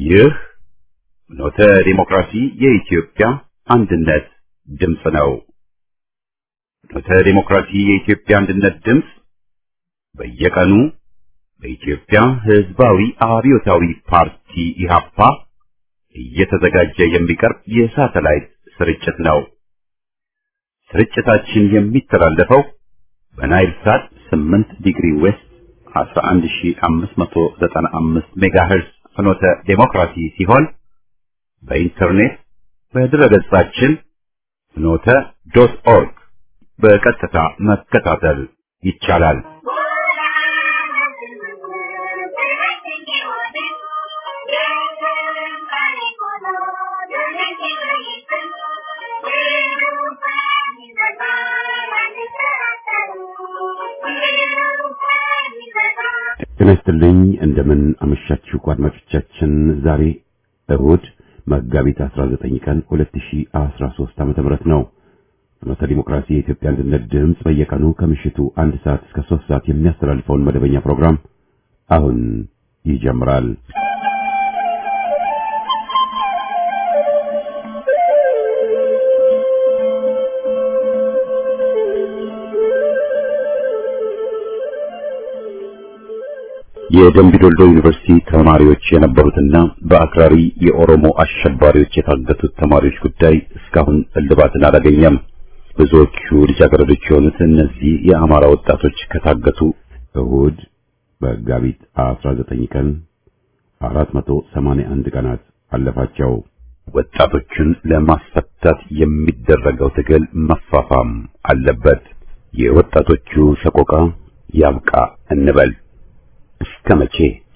ይህ ኖተ ዲሞክራሲ የኢትዮጵያ አንድነት ድምፅ ነው። ኖተ ዲሞክራሲ የኢትዮጵያ አንድነት ድምፅ በየቀኑ በኢትዮጵያ ሕዝባዊ አብዮታዊ ፓርቲ ኢህአፓ እየተዘጋጀ የሚቀርብ የሳተላይት ስርጭት ነው። ስርጭታችን የሚተላለፈው በናይል ሳት 8 ዲግሪ ዌስት 11595 ሜጋሄርዝ ፍኖተ ዴሞክራሲ ሲሆን በኢንተርኔት በድረገጻችን ፍኖተ ዶት ኦርግ በቀጥታ መከታተል ይቻላል። ጤና ይስጥልኝ። እንደምን አመሻችሁ አድማጮቻችን። ዛሬ እሁድ መጋቢት 19 ቀን 2013 ዓ.ም ነው። ፍኖተ ዲሞክራሲ የኢትዮጵያ አንድነት ድምፅ በየቀኑ ከምሽቱ አንድ ሰዓት እስከ 3 ሰዓት የሚያስተላልፈውን መደበኛ ፕሮግራም አሁን ይጀምራል። የደምቢ ዶልዶ ዩኒቨርሲቲ ተማሪዎች የነበሩትና በአክራሪ የኦሮሞ አሸባሪዎች የታገቱት ተማሪዎች ጉዳይ እስካሁን እልባትን አላገኘም። ብዙዎቹ ልጃገረዶች የሆኑት እነዚህ የአማራ ወጣቶች ከታገቱ እሁድ መጋቢት 19 ቀን 481 ቀናት አለፋቸው። ወጣቶቹን ለማስፈታት የሚደረገው ትግል መፋፋም አለበት። የወጣቶቹ ሰቆቃ ያብቃ እንበል። እስከ መቼ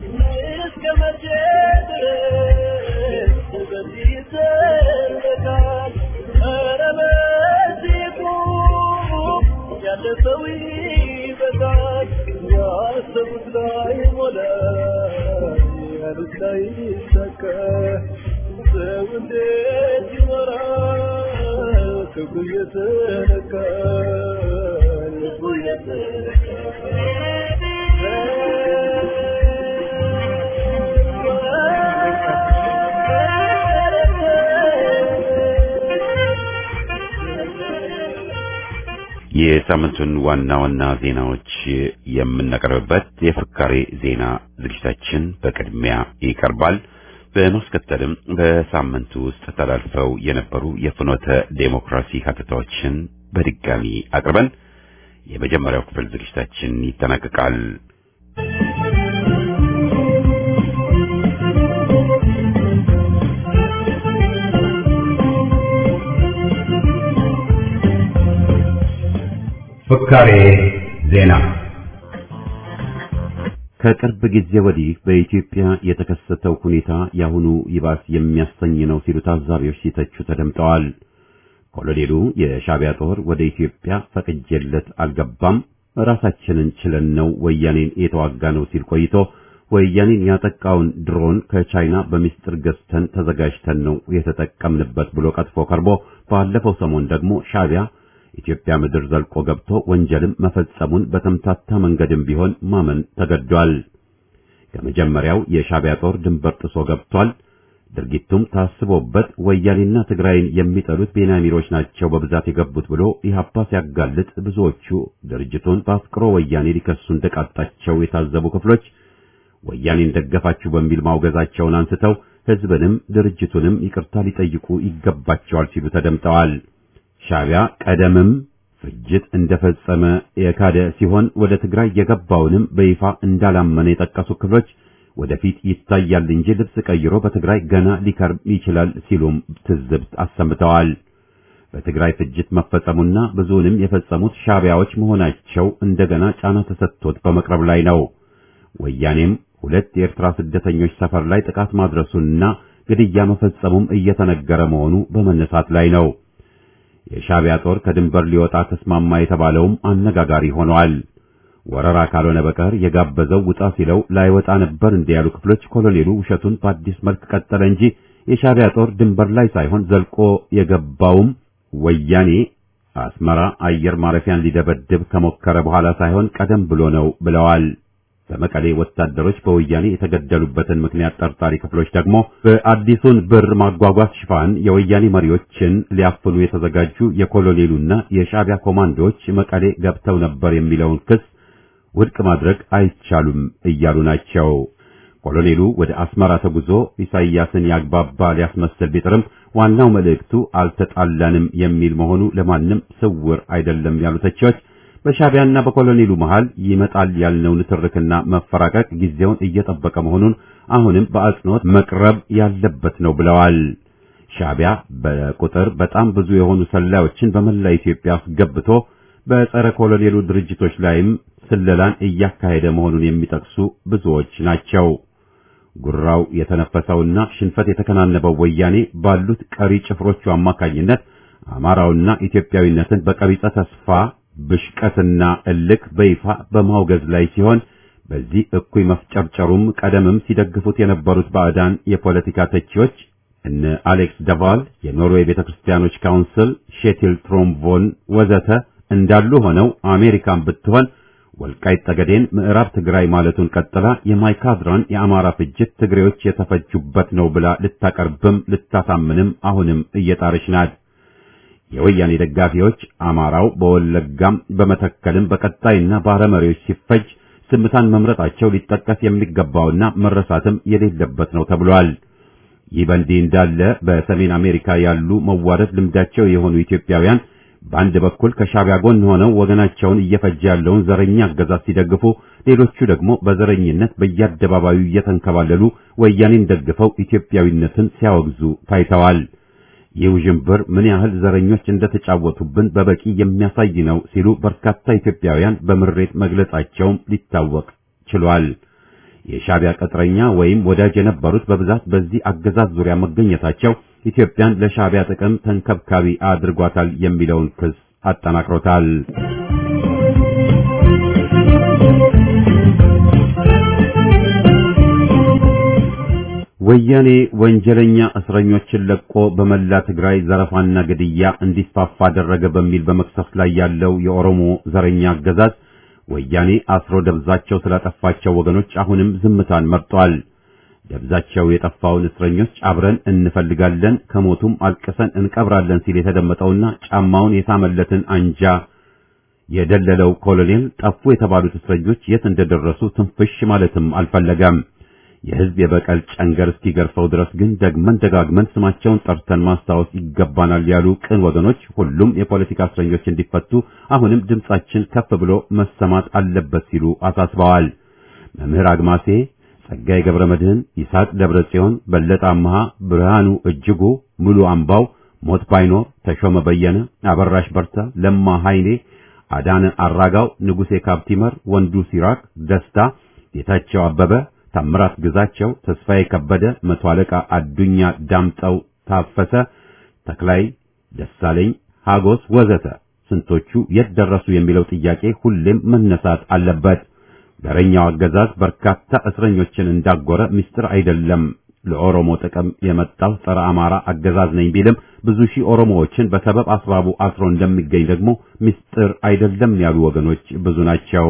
የሳምንቱን ዋና ዋና ዜናዎች የምናቀርብበት የፍካሬ ዜና ዝግጅታችን በቅድሚያ ይቀርባል። በማስከተልም በሳምንቱ ውስጥ ተላልፈው የነበሩ የፍኖተ ዴሞክራሲ ሀተታዎችን በድጋሚ አቅርበን የመጀመሪያው ክፍል ዝግጅታችን ይጠናቀቃል። ፍካሬ ዜና ከቅርብ ጊዜ ወዲህ በኢትዮጵያ የተከሰተው ሁኔታ ያሁኑ ይባስ የሚያሰኝ ነው ሲሉ ታዛቢዎች ሲተቹ ተደምጠዋል። ኮሎኔሉ የሻዕቢያ ጦር ወደ ኢትዮጵያ ፈቅጄለት አልገባም፣ ራሳችንን ችለን ነው ወያኔን የተዋጋ ነው ሲል ቆይቶ ወያኔን ያጠቃውን ድሮን ከቻይና በሚስጥር ገዝተን ተዘጋጅተን ነው የተጠቀምንበት ብሎ ቀጥፎ ቀርቦ ባለፈው ሰሞን ደግሞ ሻዕቢያ ኢትዮጵያ ምድር ዘልቆ ገብቶ ወንጀልም መፈጸሙን በተምታታ መንገድም ቢሆን ማመን ተገዷል። ከመጀመሪያው የሻዕቢያ ጦር ድንበር ጥሶ ገብቷል። ድርጊቱም ታስቦበት ወያኔና ትግራይን የሚጠሉት ቤንያሚሮች ናቸው በብዛት የገቡት ብሎ ኢህአፓ ሲያጋልጥ ብዙዎቹ ድርጅቱን በአፍቅሮ ወያኔ ሊከሱ እንደቃጣቸው የታዘቡ ክፍሎች ወያኔን ደገፋችሁ በሚል ማውገዛቸውን አንስተው ሕዝብንም ድርጅቱንም ይቅርታ ሊጠይቁ ይገባቸዋል ሲሉ ተደምጠዋል። ሻዕቢያ ቀደምም ፍጅት እንደፈጸመ የካደ ሲሆን ወደ ትግራይ የገባውንም በይፋ እንዳላመነ የጠቀሱ ክፍሎች ወደፊት ይታያል እንጂ ልብስ ቀይሮ በትግራይ ገና ሊከርም ይችላል ሲሉም ትዝብት አሰምተዋል። በትግራይ ፍጅት መፈጸሙና ብዙውንም የፈጸሙት ሻዕቢያዎች መሆናቸው እንደገና ጫና ተሰጥቶት በመቅረብ ላይ ነው። ወያኔም ሁለት የኤርትራ ስደተኞች ሰፈር ላይ ጥቃት ማድረሱንና ግድያ መፈጸሙም እየተነገረ መሆኑ በመነሳት ላይ ነው። የሻዕቢያ ጦር ከድንበር ሊወጣ ተስማማ የተባለውም አነጋጋሪ ሆኗል። ወረራ ካልሆነ በቀር የጋበዘው ውጣ ሲለው ላይወጣ ነበር እንዲህ ያሉ ክፍሎች ኮሎኔሉ ውሸቱን በአዲስ መልክ ቀጠለ እንጂ የሻዕቢያ ጦር ድንበር ላይ ሳይሆን ዘልቆ የገባውም ወያኔ አስመራ አየር ማረፊያን ሊደበድብ ከሞከረ በኋላ ሳይሆን ቀደም ብሎ ነው ብለዋል። በመቀሌ ወታደሮች በወያኔ የተገደሉበትን ምክንያት ጠርጣሪ ክፍሎች ደግሞ በአዲሱን ብር ማጓጓዝ ሽፋን የወያኔ መሪዎችን ሊያፍኑ የተዘጋጁ የኮሎኔሉና የሻዕቢያ ኮማንዶዎች መቀሌ ገብተው ነበር የሚለውን ክስ ውድቅ ማድረግ አይቻሉም እያሉ ናቸው። ኮሎኔሉ ወደ አስመራ ተጉዞ ኢሳይያስን ያግባባ ሊያስመስል ቢጥርም ዋናው መልእክቱ አልተጣላንም የሚል መሆኑ ለማንም ስውር አይደለም ያሉ ተቺዎች በሻዕቢያና በኮሎኔሉ መሃል ይመጣል ያልነው ንትርክና መፈራቀቅ ጊዜውን እየጠበቀ መሆኑን አሁንም በአጽንኦት መቅረብ ያለበት ነው ብለዋል። ሻዕቢያ በቁጥር በጣም ብዙ የሆኑ ሰላዮችን በመላ ኢትዮጵያ አስገብቶ በጸረ ኮሎኔሉ ድርጅቶች ላይም ስለላን እያካሄደ መሆኑን የሚጠቅሱ ብዙዎች ናቸው። ጉራው የተነፈሰውና ሽንፈት የተከናነበው ወያኔ ባሉት ቀሪ ጭፍሮቹ አማካኝነት አማራውና ኢትዮጵያዊነትን በቀቢጸ ተስፋ ብሽቀትና እልክ በይፋ በማውገዝ ላይ ሲሆን በዚህ እኩይ መፍጨርጨሩም ቀደምም ሲደግፉት የነበሩት ባዕዳን የፖለቲካ ተቺዎች እነ አሌክስ ደቫል፣ የኖርዌይ ቤተክርስቲያኖች ካውንስል፣ ሼቲል ትሮምቮን ወዘተ እንዳሉ ሆነው አሜሪካን ብትሆን ወልቃይት ጠገዴን ምዕራብ ትግራይ ማለቱን ቀጥላ የማይካድራን የአማራ ፍጅት ትግሬዎች የተፈጁበት ነው ብላ ልታቀርብም ልታሳምንም አሁንም እየጣረች ናት። የወያኔ ደጋፊዎች አማራው በወለጋም በመተከልም በቀጣይና ባረመሪዎች ሲፈጅ ዝምታን መምረጣቸው ሊጠቀስ የሚገባውና መረሳትም የሌለበት ነው ተብሏል። ይህ በእንዲህ እንዳለ በሰሜን አሜሪካ ያሉ መዋረድ ልምዳቸው የሆኑ ኢትዮጵያውያን በአንድ በኩል ከሻዕቢያ ጎን ሆነው ወገናቸውን እየፈጀ ያለውን ዘረኛ አገዛዝ ሲደግፉ፣ ሌሎቹ ደግሞ በዘረኝነት በየአደባባዩ እየተንከባለሉ ወያኔን ደግፈው ኢትዮጵያዊነትን ሲያወግዙ ታይተዋል። ይህ ውዥንብር ምን ያህል ዘረኞች እንደተጫወቱብን በበቂ የሚያሳይ ነው ሲሉ በርካታ ኢትዮጵያውያን በምሬት መግለጻቸውም ሊታወቅ ችሏል። የሻዕቢያ ቅጥረኛ ወይም ወዳጅ የነበሩት በብዛት በዚህ አገዛዝ ዙሪያ መገኘታቸው ኢትዮጵያን ለሻዕቢያ ጥቅም ተንከብካቢ አድርጓታል የሚለውን ክስ አጠናክሮታል። ወያኔ ወንጀለኛ እስረኞችን ለቆ በመላ ትግራይ ዘረፋና ግድያ እንዲስፋፋ አደረገ በሚል በመክሰስ ላይ ያለው የኦሮሞ ዘረኛ አገዛዝ ወያኔ አስሮ ደብዛቸው ስላጠፋቸው ወገኖች አሁንም ዝምታን መርጧል። ደብዛቸው የጠፋውን እስረኞች አብረን እንፈልጋለን፣ ከሞቱም አልቅሰን እንቀብራለን ሲል የተደመጠውና ጫማውን የሳመለትን አንጃ የደለለው ኮሎኔል ጠፉ የተባሉት እስረኞች የት እንደደረሱ ትንፍሽ ማለትም አልፈለገም። የሕዝብ የበቀል ጨንገር እስኪገርፈው ድረስ ግን ደግመን ደጋግመን ስማቸውን ጠርተን ማስታወስ ይገባናል ያሉ ቅን ወገኖች ሁሉም የፖለቲካ እስረኞች እንዲፈቱ አሁንም ድምጻችን ከፍ ብሎ መሰማት አለበት ሲሉ አሳስበዋል። መምህር አግማሴ፣ ጸጋዬ ገብረ መድህን፣ ይስሐቅ ደብረ ጽዮን፣ በለጠ አምሃ፣ ብርሃኑ እጅጉ፣ ሙሉ አምባው፣ ሞት ባይኖር፣ ተሾመ በየነ፣ አበራሽ በርታ፣ ለማ ኃይሌ፣ አዳነ አራጋው፣ ንጉሴ ካብቲመር፣ ወንዱ ሲራክ ደስታ፣ ጌታቸው አበበ ታምራት ግዛቸው፣ ተስፋዬ ከበደ፣ መቶ አለቃ አዱኛ ዳምጠው፣ ታፈሰ ተክላይ፣ ደሳለኝ ሀጎስ ወዘተ ስንቶቹ የት ደረሱ የሚለው ጥያቄ ሁሌም መነሳት አለበት። ዘረኛው አገዛዝ በርካታ እስረኞችን እንዳጎረ ምስጢር አይደለም። ለኦሮሞ ጥቅም የመጣው ጸረ አማራ አገዛዝ ነኝ ቢልም ብዙ ሺህ ኦሮሞዎችን በሰበብ አስባቡ አስሮ እንደሚገኝ ደግሞ ምስጢር አይደለም ያሉ ወገኖች ብዙ ናቸው።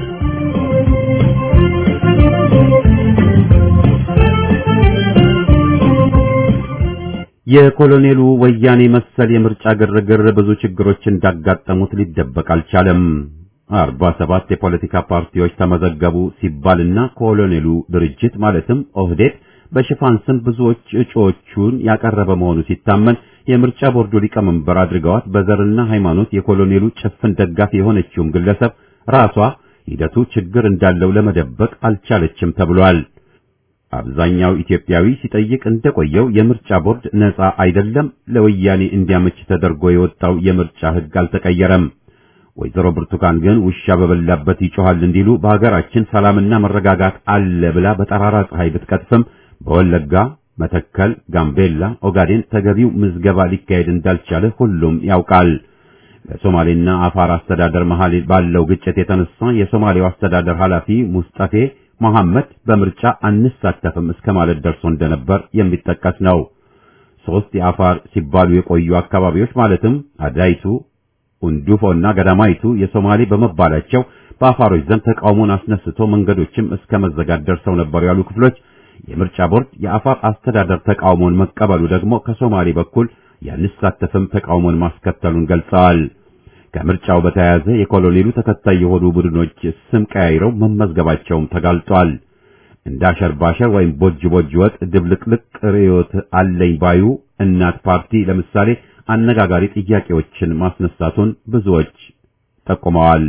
የኮሎኔሉ ወያኔ መሰል የምርጫ ግርግር ብዙ ችግሮች እንዳጋጠሙት ሊደበቅ አልቻለም። አርባ ሰባት የፖለቲካ ፓርቲዎች ተመዘገቡ ሲባልና ኮሎኔሉ ድርጅት ማለትም ኦህዴድ በሽፋን ስም ብዙዎች እጩዎቹን ያቀረበ መሆኑ ሲታመን የምርጫ ቦርዱ ሊቀመንበር አድርገዋት በዘርና ሃይማኖት የኮሎኔሉ ጭፍን ደጋፊ የሆነችውም ግለሰብ ራሷ ሂደቱ ችግር እንዳለው ለመደበቅ አልቻለችም ተብሏል። አብዛኛው ኢትዮጵያዊ ሲጠይቅ እንደቆየው የምርጫ ቦርድ ነፃ አይደለም፣ ለወያኔ እንዲያመች ተደርጎ የወጣው የምርጫ ሕግ አልተቀየረም። ወይዘሮ ብርቱካን ግን ውሻ በበላበት ይጮሃል እንዲሉ በሀገራችን ሰላምና መረጋጋት አለ ብላ በጠራራ ፀሐይ ብትቀጥፍም በወለጋ፣ መተከል፣ ጋምቤላ፣ ኦጋዴን ተገቢው ምዝገባ ሊካሄድ እንዳልቻለ ሁሉም ያውቃል። በሶማሌና አፋር አስተዳደር መሃል ባለው ግጭት የተነሳ የሶማሌው አስተዳደር ኃላፊ ሙስጠፌ መሐመድ በምርጫ አንሳተፍም እስከ ማለት ደርሶ እንደነበር የሚጠቀስ ነው። ሶስት የአፋር ሲባሉ የቆዩ አካባቢዎች ማለትም አዳይቱ፣ ኡንዱፎና ገዳማይቱ የሶማሌ በመባላቸው በአፋሮች ዘንድ ተቃውሞን አስነስቶ መንገዶችም እስከ መዘጋት ደርሰው ነበር ያሉ ክፍሎች የምርጫ ቦርድ የአፋር አስተዳደር ተቃውሞን መቀበሉ ደግሞ ከሶማሌ በኩል ያንሳተፍም ተቃውሞን ማስከተሉን ገልጸዋል። ከምርጫው በተያያዘ የኮሎኔሉ ተከታይ የሆኑ ቡድኖች ስም ቀያይረው መመዝገባቸውም ተጋልጧል። እንደ አሸር ባሸር ወይም ቦጅ ቦጅ ወጥ ድብልቅልቅ ርዕዮት አለኝ ባዩ እናት ፓርቲ ለምሳሌ አነጋጋሪ ጥያቄዎችን ማስነሳቱን ብዙዎች ጠቁመዋል።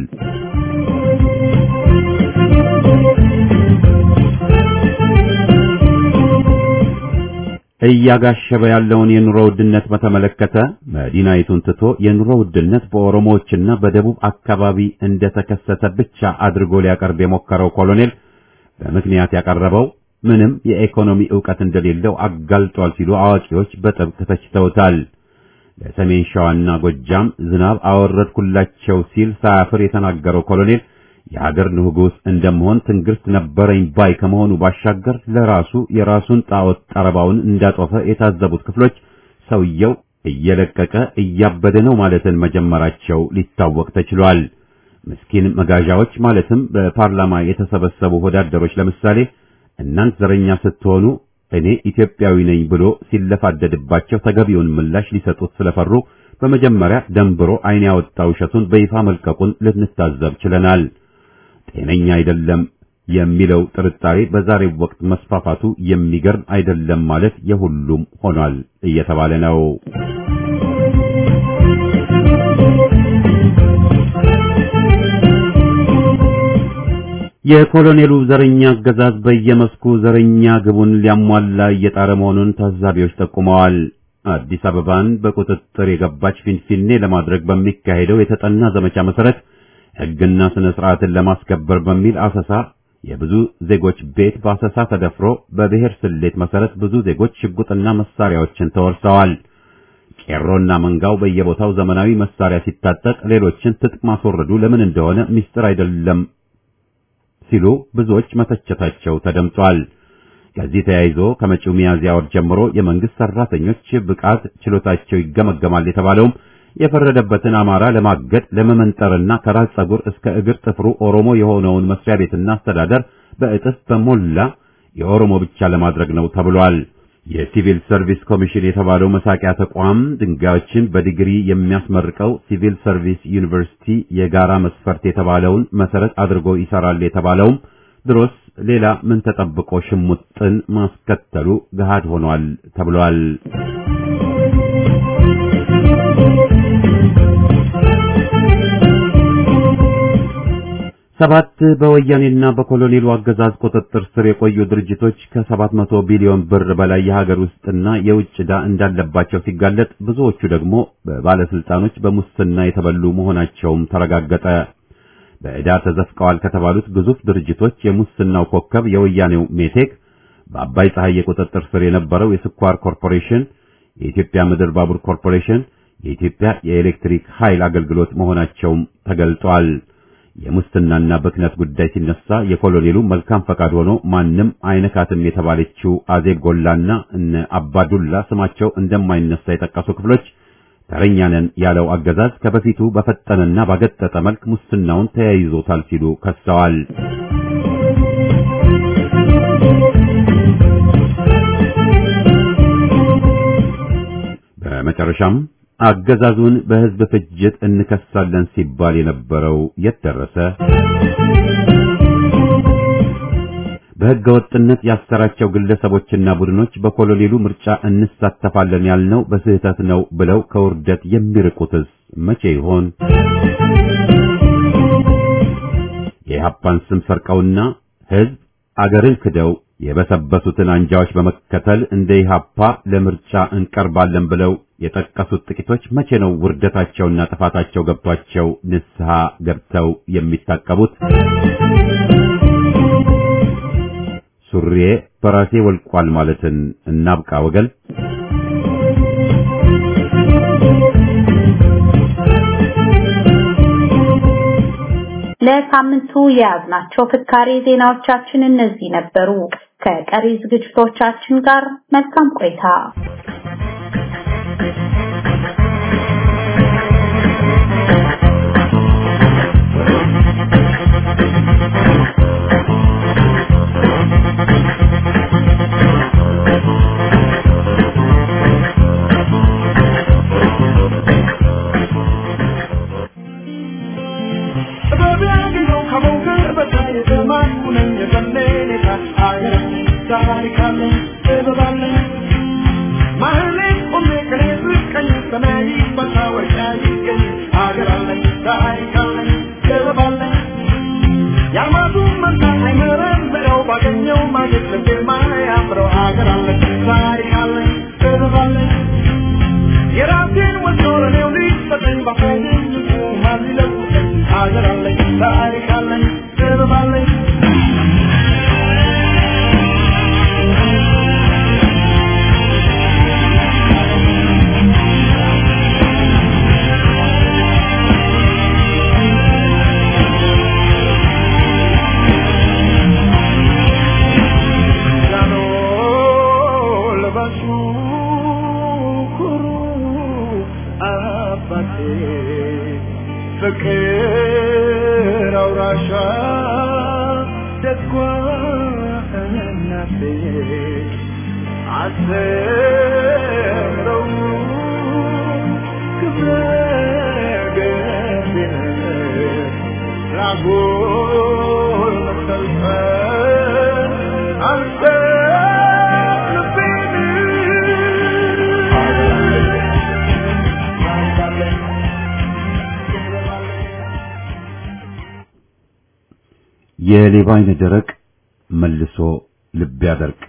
እያጋሸበ ያለውን የኑሮ ውድነት በተመለከተ መዲናይቱን ትቶ የኑሮ ውድነት በኦሮሞዎችና በደቡብ አካባቢ እንደተከሰተ ብቻ አድርጎ ሊያቀርብ የሞከረው ኮሎኔል በምክንያት ያቀረበው ምንም የኢኮኖሚ ዕውቀት እንደሌለው አጋልጧል ሲሉ አዋቂዎች በጥብቅ ተችተውታል። ለሰሜን ሸዋና ጎጃም ዝናብ አወረድኩላቸው ሲል ሳያፍር የተናገረው ኮሎኔል የሀገር ንጉሥ እንደመሆን ትንግርት ነበረኝ ባይ ከመሆኑ ባሻገር ለራሱ የራሱን ጣዖት ጠረባውን እንዳጦፈ የታዘቡት ክፍሎች ሰውየው እየለቀቀ እያበደ ነው ማለትን መጀመራቸው ሊታወቅ ተችሏል። ምስኪን መጋዣዎች ማለትም በፓርላማ የተሰበሰቡ ወዳደሮች ለምሳሌ እናንት ዘረኛ ስትሆኑ እኔ ኢትዮጵያዊ ነኝ ብሎ ሲለፋደድባቸው ተገቢውን ምላሽ ሊሰጡት ስለፈሩ በመጀመሪያ ደንብሮ ዓይን ያወጣ ውሸቱን በይፋ መልቀቁን ልንታዘብ ችለናል። ጤነኛ አይደለም የሚለው ጥርጣሬ በዛሬው ወቅት መስፋፋቱ የሚገርም አይደለም ማለት የሁሉም ሆኗል እየተባለ ነው። የኮሎኔሉ ዘረኛ አገዛዝ በየመስኩ ዘረኛ ግቡን ሊያሟላ እየጣረ መሆኑን ታዛቢዎች ጠቁመዋል። አዲስ አበባን በቁጥጥር የገባች ፊንፊኔ ለማድረግ በሚካሄደው የተጠና ዘመቻ መሰረት ሕግና ስነ ስርዓትን ለማስከበር በሚል አሰሳ የብዙ ዜጎች ቤት በአሰሳ ተደፍሮ በብሔር ስሌት መሰረት ብዙ ዜጎች ሽጉጥና መሳሪያዎችን ተወርሰዋል። ቄሮና መንጋው በየቦታው ዘመናዊ መሳሪያ ሲታጠቅ ሌሎችን ትጥቅ ማስወረዱ ለምን እንደሆነ ምስጢር አይደለም ሲሉ ብዙዎች መተቸታቸው ተደምጧል። ከዚህ ተያይዞ ከመጪው ሚያዝያ ወር ጀምሮ የመንግስት ሰራተኞች ብቃት ችሎታቸው ይገመገማል የተባለውም የፈረደበትን አማራ ለማገድ ለመመንጠርና ከራስ ጸጉር እስከ እግር ጥፍሩ ኦሮሞ የሆነውን መስሪያ ቤትና አስተዳደር በእጥፍ በሞላ የኦሮሞ ብቻ ለማድረግ ነው ተብሏል። የሲቪል ሰርቪስ ኮሚሽን የተባለው መሳቂያ ተቋም ድንጋዮችን በዲግሪ የሚያስመርቀው ሲቪል ሰርቪስ ዩኒቨርሲቲ የጋራ መስፈርት የተባለውን መሰረት አድርጎ ይሰራል የተባለውም ድሮስ ሌላ ምን ተጠብቆ ሽሙጥን ማስከተሉ ገሃድ ሆኗል ተብሏል። ሰባት በወያኔና በኮሎኔሉ አገዛዝ ቁጥጥር ስር የቆዩ ድርጅቶች ከሰባት መቶ ቢሊዮን ብር በላይ የሀገር ውስጥና የውጭ ዕዳ እንዳለባቸው ሲጋለጥ ብዙዎቹ ደግሞ በባለስልጣኖች በሙስና የተበሉ መሆናቸውም ተረጋገጠ። በዕዳ ተዘፍቀዋል ከተባሉት ግዙፍ ድርጅቶች የሙስናው ኮከብ የወያኔው ሜቴክ፣ በአባይ ፀሐይ ቁጥጥር ስር የነበረው የስኳር ኮርፖሬሽን፣ የኢትዮጵያ ምድር ባቡር ኮርፖሬሽን፣ የኢትዮጵያ የኤሌክትሪክ ኃይል አገልግሎት መሆናቸውም ተገልጧል። የሙስናና ብክነት ጉዳይ ሲነሳ የኮሎኔሉ መልካም ፈቃድ ሆኖ ማንም አይነካትም የተባለችው አዜብ ጎላና እነ አባዱላ ስማቸው እንደማይነሳ የጠቀሱ ክፍሎች ተረኛ ነን ያለው አገዛዝ ከበፊቱ በፈጠነና ባገጠጠ መልክ ሙስናውን ተያይዞታል ሲሉ ከሰዋል። በመጨረሻም አገዛዙን በሕዝብ ፍጅት እንከሳለን ሲባል የነበረው የት ደረሰ? በሕገ ወጥነት ያሰራቸው ግለሰቦችና ቡድኖች በኮሎኔሉ ምርጫ እንሳተፋለን ያልነው በስህተት ነው ብለው ከውርደት የሚርቁትስ መቼ ይሆን? የኢህአፓን ስም ሰርቀውና ሕዝብ አገርን ክደው የበሰበሱትን አንጃዎች በመከተል እንደ ኢህአፓ ለምርጫ እንቀርባለን ብለው የጠቀሱት ጥቂቶች መቼ ነው ውርደታቸውና ጥፋታቸው ገብቷቸው ንስሐ ገብተው የሚታቀቡት? ሱሪዬ በራሴ ወልቋል ማለትን እናብቃ ወገን። ለሳምንቱ የያዝናቸው ፍካሬ ዜናዎቻችን እነዚህ ነበሩ። ከቀሪ ዝግጅቶቻችን ጋር መልካም ቆይታ። ቢያገኘው ከሞገር በታይ ዘማኑ ነኝ የዘለኔታ አገራችን ታሪክ አለኝ ጥበብ አለኝ ማህሌት ቆሜ ቅኔ ስቀኝ ሰማይ መታወሻ ይገኝ አገር አለኝ ታሪክ አለኝ ጥበብ አለኝ የአርማቱ መታ አይመረምረው ባገኘው ማግኘት ልቤ ማያምረው አገር አለኝ ታሪክ አለኝ ጥበብ አለኝ የራሴን ወዶ ለኔው ሊሰጠኝ ባሳየኝ ማን ሊለውጠኝ አገር አለኝ ታሪክ አለኝ ጥበብ አለኝ ጃኖ ልበሱ ኩሩ አባቴ ፍቅር አውራሻ ደጓ እናቴ አስተምረው ክብረ ገቢነት ራጎል መሰልፈን አንተ የሌባ አይነ ደረቅ መልሶ ልብ ያደርቅ።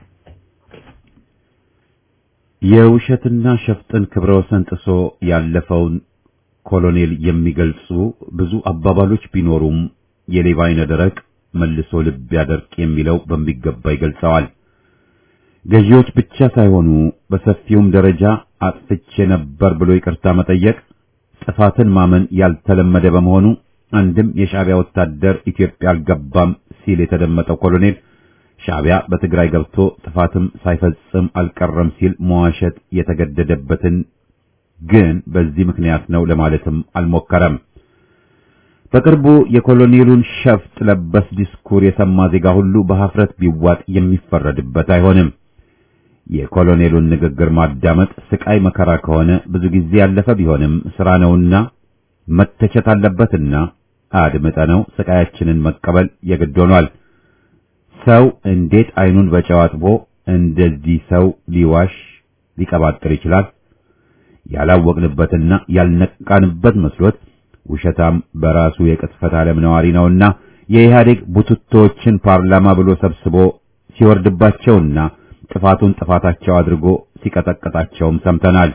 የውሸትና ሸፍጥን ክብረ ወሰን ጥሶ ያለፈውን ኮሎኔል የሚገልጹ ብዙ አባባሎች ቢኖሩም የሌባ አይነ ደረቅ መልሶ ልብ ያደርቅ የሚለው በሚገባ ይገልጸዋል። ገዢዎች ብቻ ሳይሆኑ በሰፊውም ደረጃ አጥፍቼ ነበር ብሎ ይቅርታ መጠየቅ ጥፋትን ማመን ያልተለመደ በመሆኑ አንድም የሻዕቢያ ወታደር ኢትዮጵያ አልገባም ሲል የተደመጠው ኮሎኔል ሻዕቢያ በትግራይ ገብቶ ጥፋትም ሳይፈጽም አልቀረም ሲል መዋሸት የተገደደበትን ግን በዚህ ምክንያት ነው ለማለትም አልሞከረም። በቅርቡ የኮሎኔሉን ሸፍጥ ለበስ ዲስኩር የሰማ ዜጋ ሁሉ በሐፍረት ቢዋጥ የሚፈረድበት አይሆንም። የኮሎኔሉን ንግግር ማዳመጥ ስቃይ መከራ ከሆነ ብዙ ጊዜ ያለፈ ቢሆንም ስራ ነውና መተቸት አለበትና አድምጠነው ስቃያችንን መቀበል የግድ ሆኗል። ሰው እንዴት አይኑን በጨው አጥቦ እንደዚህ ሰው ሊዋሽ ሊቀባጥር ይችላል? ያላወቅንበትና ያልነቃንበት መስሎት ውሸታም በራሱ የቅጥፈት ዓለም ነዋሪ ነውና የኢህአዴግ ቡትቶችን ፓርላማ ብሎ ሰብስቦ ሲወርድባቸውና ጥፋቱን ጥፋታቸው አድርጎ ሲቀጠቅጣቸውም ሰምተናል።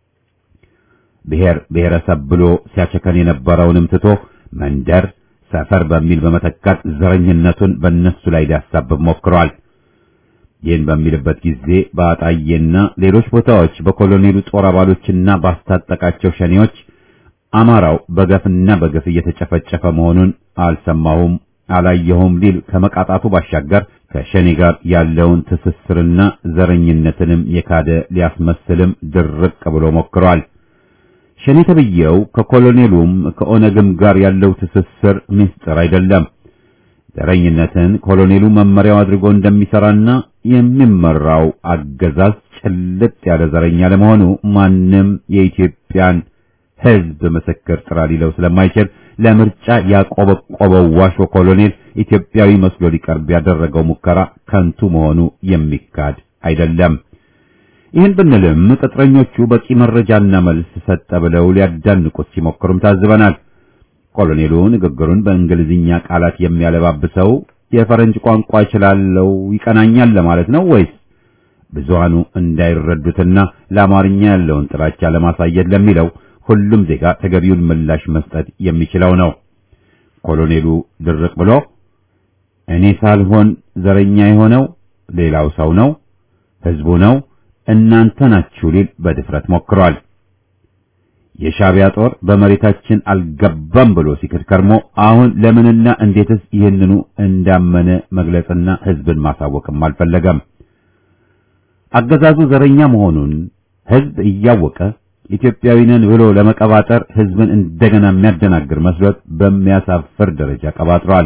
ብሔር ብሔረሰብ ብሎ ሲያቸከን የነበረውንም ትቶ መንደር፣ ሰፈር በሚል በመተካት ዘረኝነቱን በእነሱ ላይ ሊያሳብብ ሞክሯል። ይህን በሚልበት ጊዜ በአጣዬና ሌሎች ቦታዎች በኮሎኔሉ ጦር አባሎችና ባስታጠቃቸው ሸኔዎች አማራው በገፍና በገፍ እየተጨፈጨፈ መሆኑን አልሰማሁም አላየሁም ሊል ከመቃጣቱ ባሻገር ከሸኔ ጋር ያለውን ትስስርና ዘረኝነትንም የካደ ሊያስመስልም ድርቅ ብሎ ሞክሯል። ሸኔ ተብዬው ከኮሎኔሉም ከኦነግም ጋር ያለው ትስስር ምስጢር አይደለም። ዘረኝነትን ኮሎኔሉ መመሪያው አድርጎ እንደሚሰራና የሚመራው አገዛዝ ጭልጥ ያለ ዘረኛ ለመሆኑ ማንም የኢትዮጵያን ሕዝብ ምስክር ጥራ ሊለው ስለማይችል ለምርጫ ያቆበቆበው ዋሾ ኮሎኔል ኢትዮጵያዊ መስሎ ሊቀርብ ያደረገው ሙከራ ከንቱ መሆኑ የሚካድ አይደለም። ይህን ብንልም ቅጥረኞቹ በቂ መረጃና መልስ ሰጠ ብለው ሊያዳንቁት ሲሞክሩም ታዝበናል። ኮሎኔሉ ንግግሩን በእንግሊዝኛ ቃላት የሚያለባብሰው የፈረንጅ ቋንቋ እችላለሁ ይቀናኛል ለማለት ነው ወይስ ብዙሃኑ እንዳይረዱትና ለአማርኛ ያለውን ጥላቻ ለማሳየት ለሚለው ሁሉም ዜጋ ተገቢውን ምላሽ መስጠት የሚችለው ነው። ኮሎኔሉ ድርቅ ብሎ እኔ ሳልሆን ዘረኛ የሆነው ሌላው ሰው ነው፣ ህዝቡ ነው፣ እናንተ ናችሁ ሊል በድፍረት ሞክሯል። የሻዕቢያ ጦር በመሬታችን አልገባም ብሎ ሲክድ ከርሞ አሁን ለምንና እንዴትስ ይህንኑ እንዳመነ መግለጽና ህዝብን ማሳወቅም አልፈለገም። አገዛዙ ዘረኛ መሆኑን ህዝብ እያወቀ ኢትዮጵያዊ ነን ብሎ ለመቀባጠር ህዝብን እንደገና የሚያደናግር መስሎት በሚያሳፍር ደረጃ ቀባጥሯል።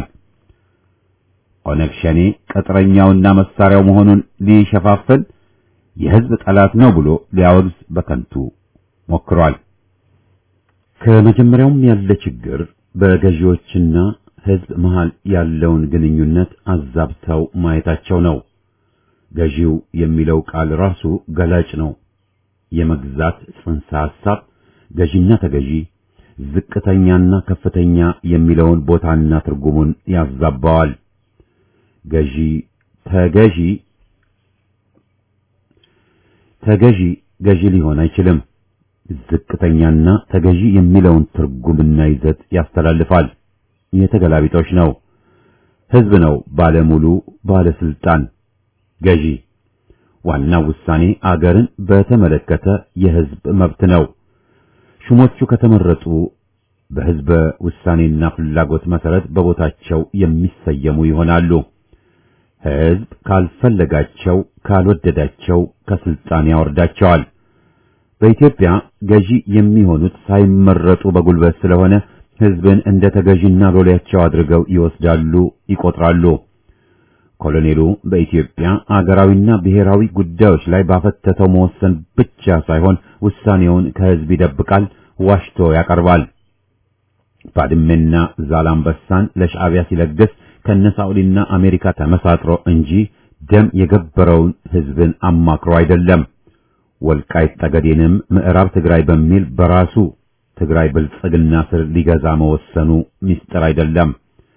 ኦነግ ሸኔ ቅጥረኛውና መሳሪያው መሆኑን ሊሸፋፍን የህዝብ ጠላት ነው ብሎ ሊያወግዝ በከንቱ ሞክሯል። ከመጀመሪያውም ያለ ችግር በገዢዎችና ሕዝብ መሃል ያለውን ግንኙነት አዛብተው ማየታቸው ነው። ገዢው የሚለው ቃል ራሱ ገላጭ ነው። የመግዛት ጽንሰ ሐሳብ ገዢና ተገዢ፣ ዝቅተኛና ከፍተኛ የሚለውን ቦታና ትርጉሙን ያዛባዋል። ገዢ ተገዢ ተገዢ ገዢ ሊሆን አይችልም። ዝቅተኛና ተገዢ የሚለውን ትርጉምና ይዘት ያስተላልፋል። የተገላቢጦች ነው። ሕዝብ ነው ባለሙሉ ባለስልጣን ገዢ። ዋናው ውሳኔ አገርን በተመለከተ የሕዝብ መብት ነው። ሹሞቹ ከተመረጡ በሕዝበ ውሳኔና ፍላጎት መሰረት በቦታቸው የሚሰየሙ ይሆናሉ። ሕዝብ ካልፈለጋቸው ካልወደዳቸው ከስልጣን ያወርዳቸዋል። በኢትዮጵያ ገዢ የሚሆኑት ሳይመረጡ በጉልበት ስለሆነ ሕዝብን እንደ ተገዢና ሎሌያቸው አድርገው ይወስዳሉ፣ ይቆጥራሉ። ኮሎኔሉ በኢትዮጵያ አገራዊና ብሔራዊ ጉዳዮች ላይ ባፈተተው መወሰን ብቻ ሳይሆን ውሳኔውን ከሕዝብ ይደብቃል፣ ዋሽቶ ያቀርባል። ባድሜና ዛላምበሳን ለሻዕቢያ ሲለግስ ከነሳኡዲና አሜሪካ ተመሳጥሮ እንጂ ደም የገበረውን ሕዝብን አማክሮ አይደለም። ወልቃይት ጠገዴንም ምዕራብ ትግራይ በሚል በራሱ ትግራይ ብልጽግና ስር ሊገዛ መወሰኑ ምስጢር አይደለም።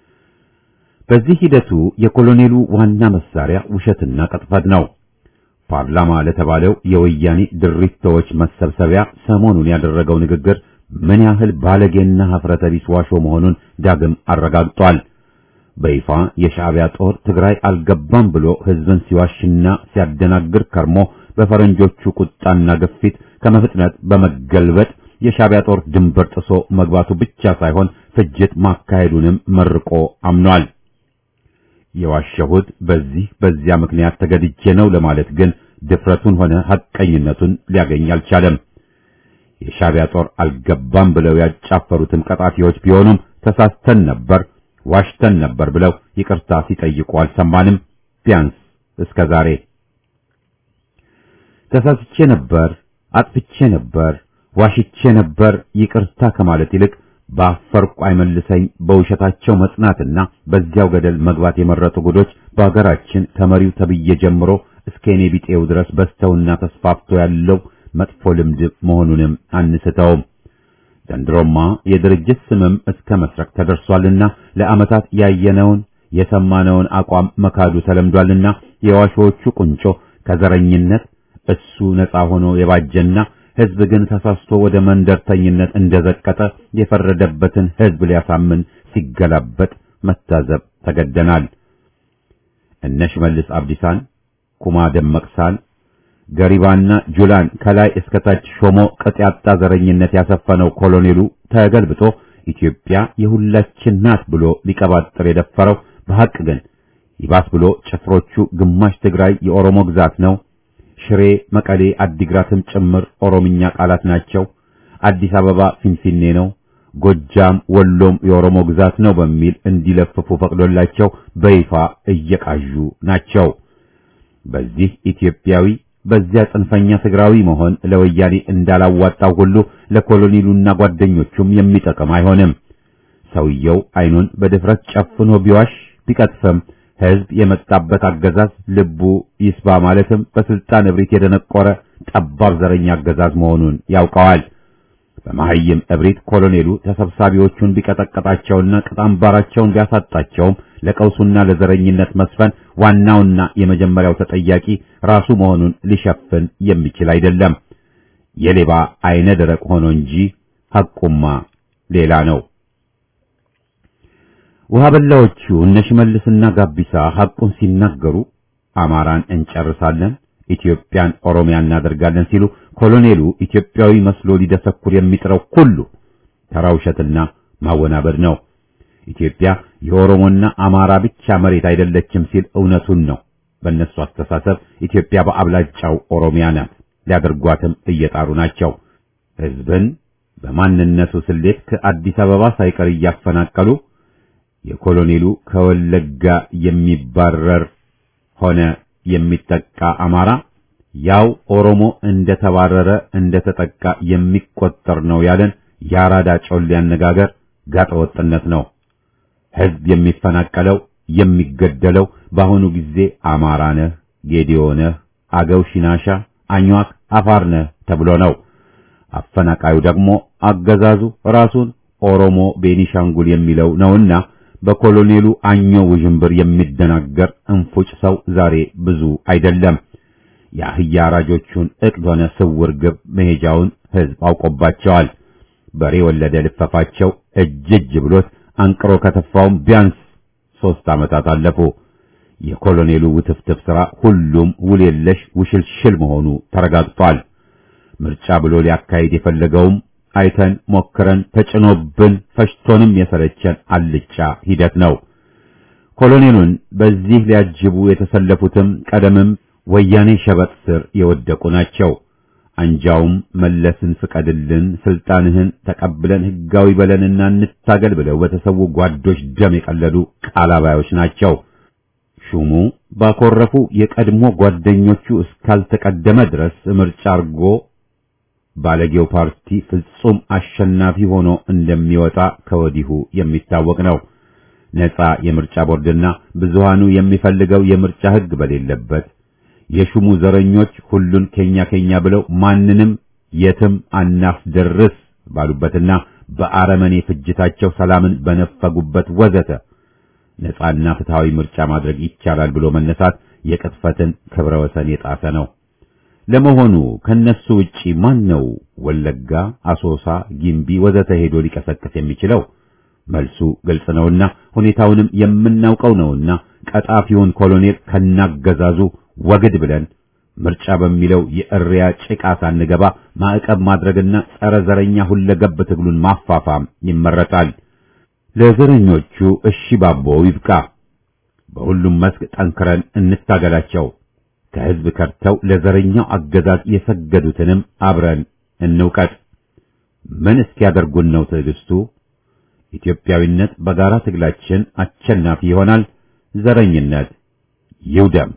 በዚህ ሂደቱ የኮሎኔሉ ዋና መሳሪያ ውሸትና ቅጥፈት ነው። ፓርላማ ለተባለው የወያኔ ድሪቶዎች መሰብሰቢያ ሰሞኑን ያደረገው ንግግር ምን ያህል ባለጌና ሀፍረተ ቢስ ዋሾ መሆኑን ዳግም አረጋግጧል። በይፋ የሻዕቢያ ጦር ትግራይ አልገባም ብሎ ሕዝብን ሲዋሽና ሲያደናግር ከርሞ በፈረንጆቹ ቁጣና ግፊት ከመፍጥነት በመገልበጥ የሻዕቢያ ጦር ድንበር ጥሶ መግባቱ ብቻ ሳይሆን ፍጅት ማካሄዱንም መርቆ አምኗል። የዋሸሁት በዚህ በዚያ ምክንያት ተገድጄ ነው ለማለት ግን ድፍረቱን ሆነ ሐቀኝነቱን ሊያገኝ አልቻለም። የሻዕቢያ ጦር አልገባም ብለው ያጫፈሩትም ቀጣፊዎች ቢሆኑም ተሳስተን ነበር፣ ዋሽተን ነበር ብለው ይቅርታ ሲጠይቁ አልሰማንም። ቢያንስ እስከ ዛሬ ተሳስቼ ነበር፣ አጥፍቼ ነበር፣ ዋሽቼ ነበር ይቅርታ ከማለት ይልቅ በአፈርቁ አይመልሰኝ በውሸታቸው መጽናትና በዚያው ገደል መግባት የመረጡ ጉዶች በአገራችን ከመሪው ተብዬ ጀምሮ እስከ እኔ ቢጤው ድረስ በስተውና ተስፋፍቶ ያለው መጥፎ ልምድ መሆኑንም አንስተውም። ዘንድሮማ የድርጅት ስምም እስከ መስረቅ ተደርሷልና ለዓመታት ያየነውን የሰማነውን አቋም መካዱ ተለምዷልና የዋሾቹ ቁንጮ ከዘረኝነት እሱ ነፃ ሆኖ የባጀና ሕዝብ ግን ተሳስቶ ወደ መንደርተኝነት እንደዘቀጠ የፈረደበትን ሕዝብ ሊያሳምን ሲገላበጥ መታዘብ ተገደናል። እነ ሽመልስ አብዲሳን፣ ኩማ ደመቅሳን፣ ገሪባና ጁላን ከላይ እስከታች ሾሞ ቅጥ ያጣ ዘረኝነት ያሰፈነው ኮሎኔሉ ተገልብጦ ኢትዮጵያ የሁላችን ናት ብሎ ሊቀባጥር የደፈረው በሐቅ ግን ይባስ ብሎ ጭፍሮቹ ግማሽ ትግራይ የኦሮሞ ግዛት ነው ሽሬ፣ መቀሌ፣ አዲግራትም ጭምር ኦሮምኛ ቃላት ናቸው። አዲስ አበባ ፊንፊኔ ነው፣ ጎጃም፣ ወሎም የኦሮሞ ግዛት ነው በሚል እንዲለፍፉ ፈቅዶላቸው በይፋ እየቃዡ ናቸው። በዚህ ኢትዮጵያዊ በዚያ ጽንፈኛ ትግራዊ መሆን ለወያኔ እንዳላዋጣው ሁሉ ለኮሎኔሉና ጓደኞቹም የሚጠቅም አይሆንም። ሰውየው አይኑን በድፍረት ጨፍኖ ቢዋሽ ቢቀጥፍም ሕዝብ የመጣበት አገዛዝ ልቡ ይስባ ማለትም በስልጣን እብሪት የደነቆረ ጠባብ ዘረኛ አገዛዝ መሆኑን ያውቀዋል። በመሐይም እብሪት ኮሎኔሉ ተሰብሳቢዎቹን ቢቀጠቀጣቸውና ቅጣምባራቸውን ቢያሳጣቸውም ለቀውሱና ለዘረኝነት መስፈን ዋናውና የመጀመሪያው ተጠያቂ ራሱ መሆኑን ሊሸፍን የሚችል አይደለም። የሌባ አይነ ደረቅ ሆኖ እንጂ ሐቁማ ሌላ ነው። ውሃ በላዎቹ እነ ሽመልስና ጋቢሳ ሐቁን ሲናገሩ አማራን እንጨርሳለን፣ ኢትዮጵያን ኦሮሚያ እናደርጋለን ሲሉ ኮሎኔሉ ኢትዮጵያዊ መስሎ ሊደሰኩር የሚጥረው ሁሉ ተራ ውሸትና ማወናበድ ነው። ኢትዮጵያ የኦሮሞና አማራ ብቻ መሬት አይደለችም ሲል እውነቱን ነው። በእነሱ አስተሳሰብ ኢትዮጵያ በአብላጫው ኦሮሚያ ናት። ሊያደርጓትም እየጣሩ ናቸው። ሕዝብን በማንነቱ ስሌት ከአዲስ አበባ ሳይቀር እያፈናቀሉ የኮሎኔሉ ከወለጋ የሚባረር ሆነ የሚጠቃ አማራ ያው ኦሮሞ እንደተባረረ እንደተጠቃ የሚቆጠር ነው ያለን የአራዳ ጮሌ አነጋገር ጋጠወጥነት ነው። ሕዝብ የሚፈናቀለው የሚገደለው በአሁኑ ጊዜ አማራ ነህ፣ ጌዲዮ ነህ፣ አገው፣ ሽናሻ፣ አኝዋክ፣ አፋር ነህ ተብሎ ነው። አፈናቃዩ ደግሞ አገዛዙ ራሱን ኦሮሞ ቤኒሻንጉል የሚለው ነውና በኮሎኔሉ አኞ ውዥንብር የሚደናገር እንፉጭ ሰው ዛሬ ብዙ አይደለም። የአህያ አራጆቹን ዕቅድ ሆነ ስውር ግብ መሄጃውን ሕዝብ አውቆባቸዋል። በሬ ወለደ ልፈፋቸው እጅ እጅ ብሎት አንቅሮ ከተፋውም ቢያንስ ሦስት ዓመታት አለፉ። የኮሎኔሉ ውትፍትፍ ሥራ ሁሉም ውል የለሽ ውሽልሽል መሆኑ ተረጋግጧል። ምርጫ ብሎ ሊያካሂድ የፈለገውም አይተን ሞክረን ተጭኖብን ፈሽቶንም የሰለቸን አልጫ ሂደት ነው። ኮሎኔሉን በዚህ ሊያጅቡ የተሰለፉትም ቀደምም ወያኔ ሸበጥ ስር የወደቁ ናቸው። አንጃውም መለስን ፍቀድልን፣ ስልጣንህን ተቀብለን ህጋዊ በለንና እንታገል ብለው በተሰዉ ጓዶች ደም የቀለዱ ቃላባዮች ናቸው። ሹሙ ባኮረፉ የቀድሞ ጓደኞቹ እስካልተቀደመ ድረስ ምርጫ አርጎ ባለጌው ፓርቲ ፍጹም አሸናፊ ሆኖ እንደሚወጣ ከወዲሁ የሚታወቅ ነው። ነፃ የምርጫ ቦርድና ብዙሃኑ የሚፈልገው የምርጫ ህግ በሌለበት የሹሙ ዘረኞች ሁሉን ከኛ ከኛ ብለው ማንንም የትም አናስደርስ ባሉበትና በአረመኔ ፍጅታቸው ሰላምን በነፈጉበት ወዘተ ነፃና ፍትሃዊ ምርጫ ማድረግ ይቻላል ብሎ መነሳት የቅጥፈትን ክብረ ወሰን የጣሰ ነው። ለመሆኑ ከነሱ ውጪ ማን ነው ወለጋ፣ አሶሳ፣ ጊምቢ ወዘተ ሄዶ ሊቀሰቅስ የሚችለው? መልሱ ግልጽ ነውና ሁኔታውንም የምናውቀው ነውና ቀጣፊውን ኮሎኔል ከናገዛዙ ወግድ ብለን ምርጫ በሚለው የእሪያ ጭቃ ሳንገባ ማዕቀብ ማድረግና ጸረ ዘረኛ ሁለገብ ትግሉን ማፋፋም ይመረጣል። ለዘረኞቹ እሺ ባቦ ይብቃ። በሁሉም መስክ ጠንክረን እንታገላቸው። ከህዝብ ከርተው ለዘረኛው አገዛዝ የሰገዱትንም አብረን እንውቀጥ። ምን እስኪያደርጉን ነው ትዕግስቱ? ኢትዮጵያዊነት በጋራ ትግላችን አሸናፊ ይሆናል። ዘረኝነት ይውደም።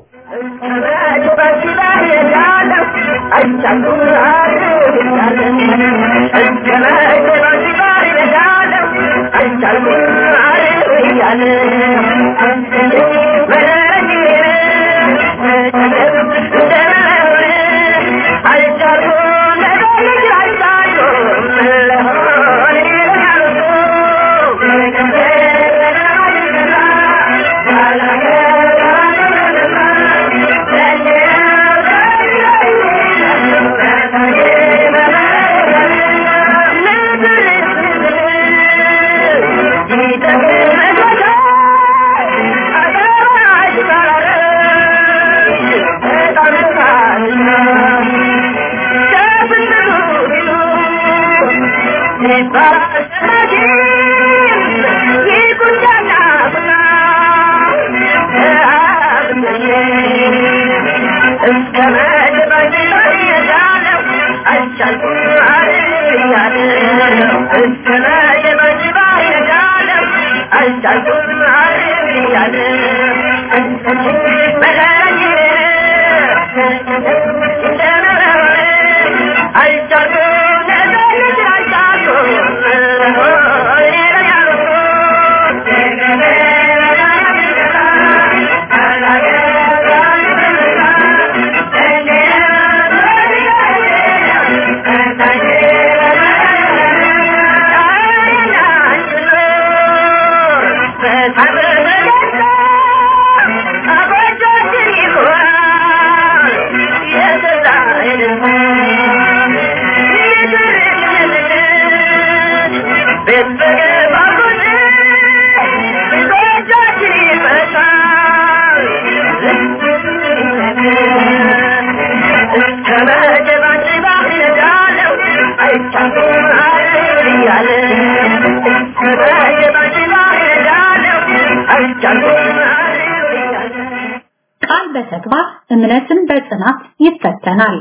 ቃል በተግባር እምነትን በጽናት ይፈተናል።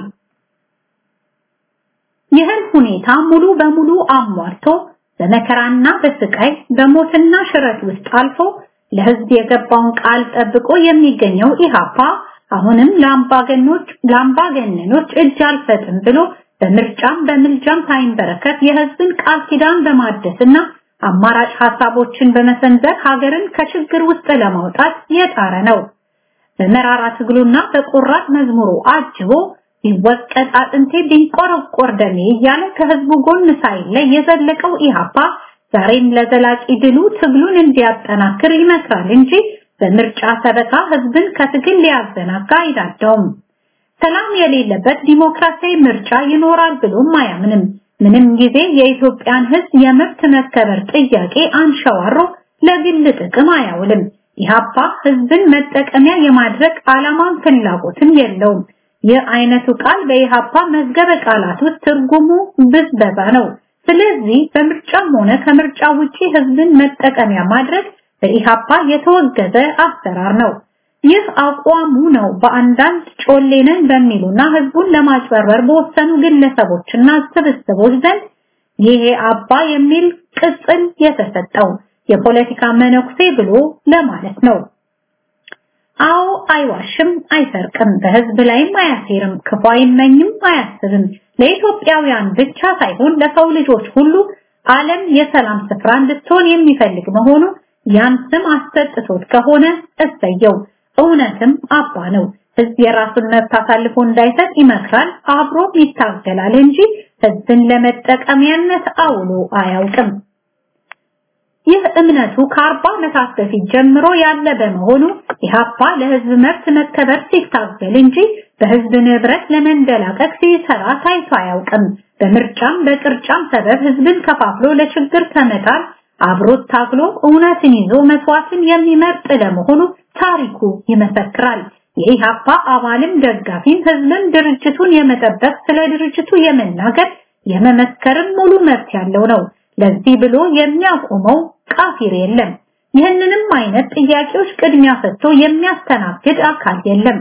ይህን ሁኔታ ሙሉ በሙሉ አሟልቶ በመከራና በስቃይ በሞትና ሽረት ውስጥ አልፎ ለህዝብ የገባውን ቃል ጠብቆ የሚገኘው ኢሃፓ አሁንም ለአምባገኖች ለአምባገነኖች እጅ አልሰጥም ብሎ በምርጫም በምልጃም ሳይንበረከት የህዝብን ቃል ኪዳን በማደስና አማራጭ ሐሳቦችን በመሰንዘር ሀገርን ከችግር ውስጥ ለማውጣት የጣረ ነው። በመራራ ትግሉና በቆራጥ መዝሙሩ አጅቦ ቢወቀጥ አጥንቴ ቢንቆረቆር ደሜ እያለ ከህዝቡ ጎን ሳይለይ የዘለቀው ኢሃፓ ዛሬም ለዘላቂ ድሉ ትግሉን እንዲያጠናክር ይመክራል እንጂ በምርጫ ሰበካ ህዝብን ከትግል ሊያዘናጋ አይዳደውም። ሰላም የሌለበት ዲሞክራሲያዊ ምርጫ ይኖራል ብሎም አያምንም። ምንም ጊዜ የኢትዮጵያን ህዝብ የመብት መከበር ጥያቄ አንሸዋሮ ለግል ጥቅም አያውልም። ኢሃፓ ህዝብን መጠቀሚያ የማድረግ ዓላማን ፍላጎትም የለውም። ይህ አይነቱ ቃል በኢሃፓ መዝገበ ቃላት ውስጥ ትርጉሙ ብዝበዛ ነው። ስለዚህ በምርጫም ሆነ ከምርጫ ውጪ ህዝብን መጠቀሚያ ማድረግ በኢሃፓ የተወገዘ አሰራር ነው። ይህ አቋሙ ነው በአንዳንድ ጮሌነን በሚሉና ህዝቡን ለማጭበርበር በወሰኑ ግለሰቦችና ስብስቦች ዘንድ ይሄ አባ የሚል ቅጽል የተሰጠው የፖለቲካ መነኩሴ ብሎ ለማለት ነው። አዎ አይዋሽም፣ አይሰርቅም፣ በህዝብ ላይም አያሴርም፣ ክፉ አይመኝም፣ አያስብም። ለኢትዮጵያውያን ብቻ ሳይሆን ለሰው ልጆች ሁሉ ዓለም የሰላም ስፍራ እንድትሆን የሚፈልግ መሆኑ ያን ስም አሰጥቶት ከሆነ እሰየው። እውነትም አባ ነው። ህዝብ የራሱን መብት አሳልፎ እንዳይሰጥ ይመክራል፣ አብሮም ይታገላል እንጂ ህዝብን ለመጠቀሚያነት አውሎ አያውቅም። ይህ እምነቱ ከአርባ ዓመታት በፊት ጀምሮ ያለ በመሆኑ ኢህአፓ ለህዝብ መብት መከበር ሲታገል እንጂ በህዝብ ንብረት ለመንደላቀቅ ሲሰራ ታይቶ አያውቅም። በምርጫም በቅርጫም ሰበብ ህዝብን ከፋፍሎ ለችግር ከመጣል አብሮት ታግሎ እውነትን ይዞ መስዋዕትን የሚመርጥ ለመሆኑ ታሪኩ ይመሰክራል። የኢህአፓ አባልም ደጋፊም ህዝብም ድርጅቱን የመጠበቅ ስለ ድርጅቱ የመናገር የመመስከርም ሙሉ መብት ያለው ነው። ለዚህ ብሎ የሚያቆመው ቃፊር የለም። ይህንንም አይነት ጥያቄዎች ቅድሚያ ሰጥቶ የሚያስተናግድ አካል የለም።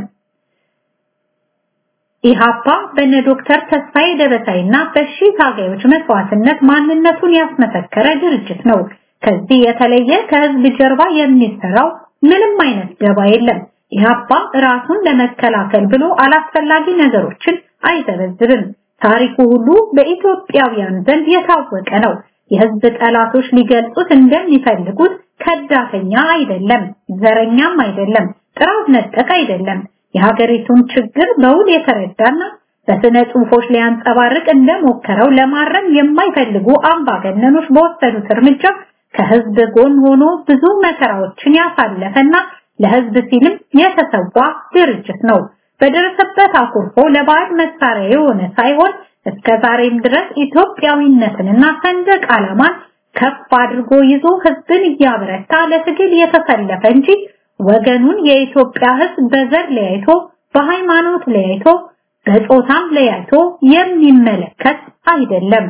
ኢሃፓ በነ ዶክተር ተስፋዬ ደበሳይና በሺ ታጋዮች መስዋዕትነት ማንነቱን ያስመሰከረ ድርጅት ነው። ከዚህ የተለየ ከህዝብ ጀርባ የሚሰራው ምንም አይነት ደባ የለም። ኢሃፓ ራሱን ለመከላከል ብሎ አላስፈላጊ ነገሮችን አይዘበዝብም። ታሪኩ ሁሉ በኢትዮጵያውያን ዘንድ የታወቀ ነው። የህዝብ ጠላቶች ሊገልጹት እንደሚፈልጉት ከዳተኛ አይደለም፣ ዘረኛም አይደለም፣ ጥራት ነጠቅ አይደለም። የሀገሪቱን ችግር በውል የተረዳና በስነ ጽሁፎች ሊያንጸባርቅ እንደሞከረው ለማረም የማይፈልጉ አምባገነኖች በወሰዱት እርምጃ ከህዝብ ጎን ሆኖ ብዙ መከራዎችን ያሳለፈና ለህዝብ ሲልም የተሰዋ ድርጅት ነው። በደረሰበት አኩርፎ ለባዕድ መሳሪያ የሆነ ሳይሆን እስከ ዛሬም ድረስ ኢትዮጵያዊነትንና ሰንደቅ ዓላማን ከፍ አድርጎ ይዞ ህዝብን እያበረታ ለትግል የተሰለፈ እንጂ ወገኑን የኢትዮጵያ ህዝብ በዘር ለያይቶ በሃይማኖት ለያይቶ በጾታም ለያይቶ የሚመለከት አይደለም።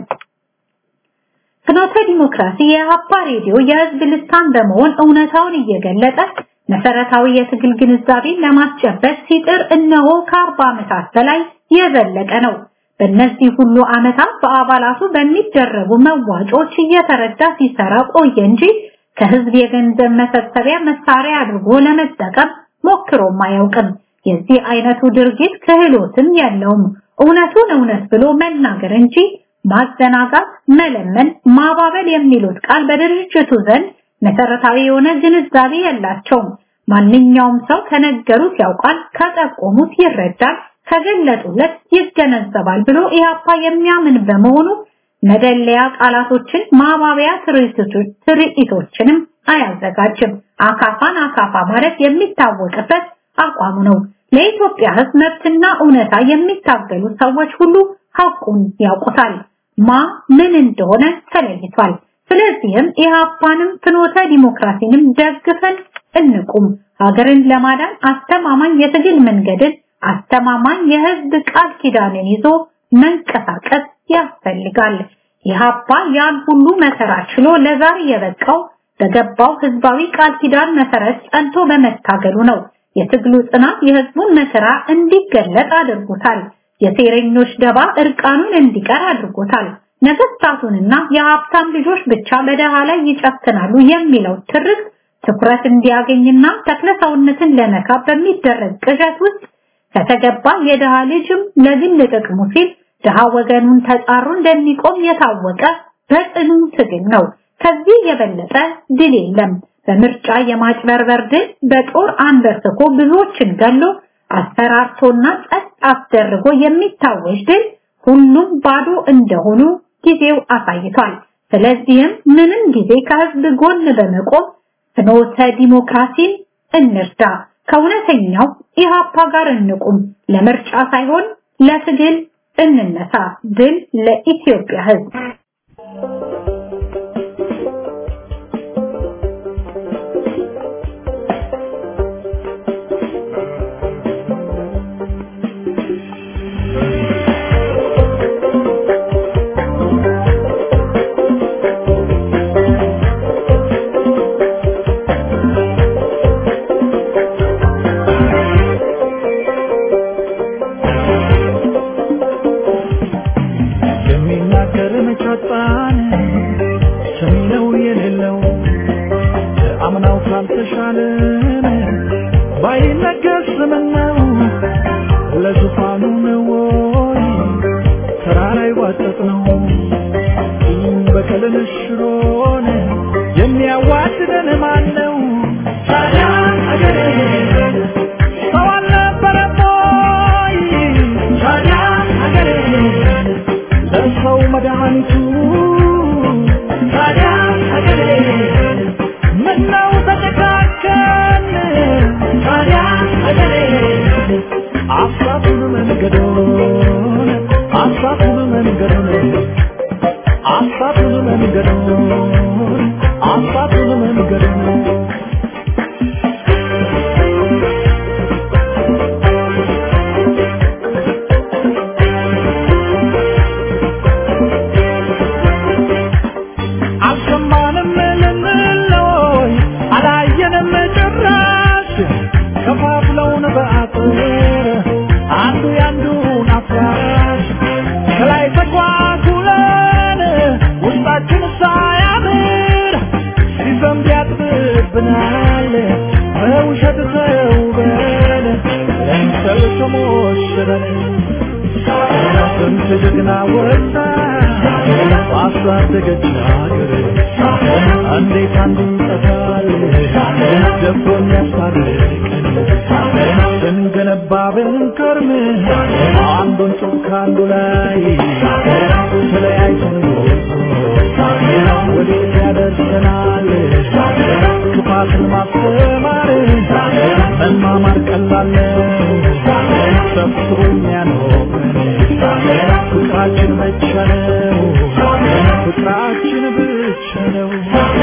ፍኖተ ዲሞክራሲ የሀፓ ሬዲዮ የህዝብ ልሳን በመሆን እውነታውን እየገለጠ መሰረታዊ የትግል ግንዛቤን ለማስጨበጥ ሲጥር እነሆ ከአርባ ዓመታት በላይ የዘለቀ ነው። በእነዚህ ሁሉ ዓመታት በአባላቱ በሚደረጉ መዋጮች እየተረዳ ሲሰራ ቆየ እንጂ ከህዝብ የገንዘብ መሰብሰቢያ መሳሪያ አድርጎ ለመጠቀም ሞክሮም አያውቅም። የዚህ አይነቱ ድርጊት ክህሎትም የለውም። እውነቱን እውነት ብሎ መናገር እንጂ ማዘናጋት፣ መለመን፣ ማባበል የሚሉት ቃል በድርጅቱ ዘንድ መሰረታዊ የሆነ ግንዛቤ የላቸውም። ማንኛውም ሰው ከነገሩት ያውቃል፣ ከጠቆሙት ይረዳል፣ ከገለጡለት ይገነዘባል ብሎ ኢያፓ የሚያምን በመሆኑ መደለያ ቃላቶችን ማባቢያ ትርኢቶችንም አያዘጋጅም። አካፋን አካፋ ማለት የሚታወቅበት አቋሙ ነው። ለኢትዮጵያ ሕዝብ መብትና እውነታ የሚታገሉ ሰዎች ሁሉ ሐቁን ያውቁታል። ማ ምን እንደሆነ ተለይቷል። ስለዚህም ኢህአፓንም ፍኖተ ዲሞክራሲንም ደግፈን እንቁም። ሀገርን ለማዳን አስተማማኝ የትግል መንገድን አስተማማኝ የህዝብ ቃል ኪዳንን ይዞ መንቀሳቀስ ያስፈልጋል። ኢህአፓ ያን ሁሉ መከራ ችሎ ለዛሬ የበቃው በገባው ህዝባዊ ቃል ኪዳን መሰረት ጸንቶ በመታገሉ ነው። የትግሉ ጽናት የህዝቡን መከራ እንዲገለጥ አድርጎታል። የሴረኞች ደባ እርቃኑን እንዲቀር አድርጎታል። ነገስታቱንና የሀብታም ልጆች ብቻ በደሃ ላይ ይጨክናሉ የሚለው ትርክ ትኩረት እንዲያገኝና ተክለሰውነትን ለመካብ በሚደረግ ቅዠት ውስጥ ከተገባ የደሃ ልጅም ለግል ጥቅሙ ሲል ድሃ ወገኑን ተጻሩ እንደሚቆም የታወቀ በጽኑ ትግል ነው። ከዚህ የበለጠ ድል የለም። በምርጫ የማጭበርበር ድል በጦር አንበርክኮ ብዙዎችን ገሎ አስፈራርቶና ጸጥ አስደርጎ የሚታወጅ ድል ሁሉም ባዶ እንደሆኑ ጊዜው አሳይቷል። ስለዚህም ምንም ጊዜ ከህዝብ ጎን በመቆም ፍኖተ ዲሞክራሲን እንርዳ፣ ከእውነተኛው ኢሃፓ ጋር እንቁም፣ ለምርጫ ሳይሆን ለትግል እንነሳ። ድል ለኢትዮጵያ ህዝብ! የሚናገር መጫጣን ሰሚነው የሌለው አምናው ካልተሻለን ባይነገር ስምነው ለዙፋኑ ነው ወይ ተራራ ይዋጠጥ ነው በቀልን ሽሮን የሚያዋድደን ማን ነው ታዲያ አገሬ ሰው አልነበረም ወይ ታዲያ አገሬ ለሰው መድኃኒቱ ታዲያ ሀገሬ ምነው ተጨካከን ታዲያ ሀገሬ አሳቱን መንገዶን አሳቱን መንገዶን አሳቱን መንገዶን አሳቱን መንገዶን አልሰማንም ልንለይ አላየንም ጭራሽ ከፋፍለውን በአጥር አንዱ ያንዱን አፍራሽ ከላይ ተኳኩለን ውስጣችን ሳያምር ሲዘንብ ያጥብብናል በውሸት ተውበን ለምሰል ተሞሽረን ስንት ጀግና ወጣ ባሳደገች ሀገር እንዴት አንዱ ይጠፋል ደፍሮ የሚያስታርቀን ስንገነባ ብንከርም አንዱን ጡብ ከአንዱ ላይ ተለያይተን ወዴት ያደርሰናል ክፋትን ማስተማር መማማር ቀላል ነው ሰብስቦ የሚያኖረን ፍቅራችን ብቻ ነው ፍቅራችን ብቻ ነው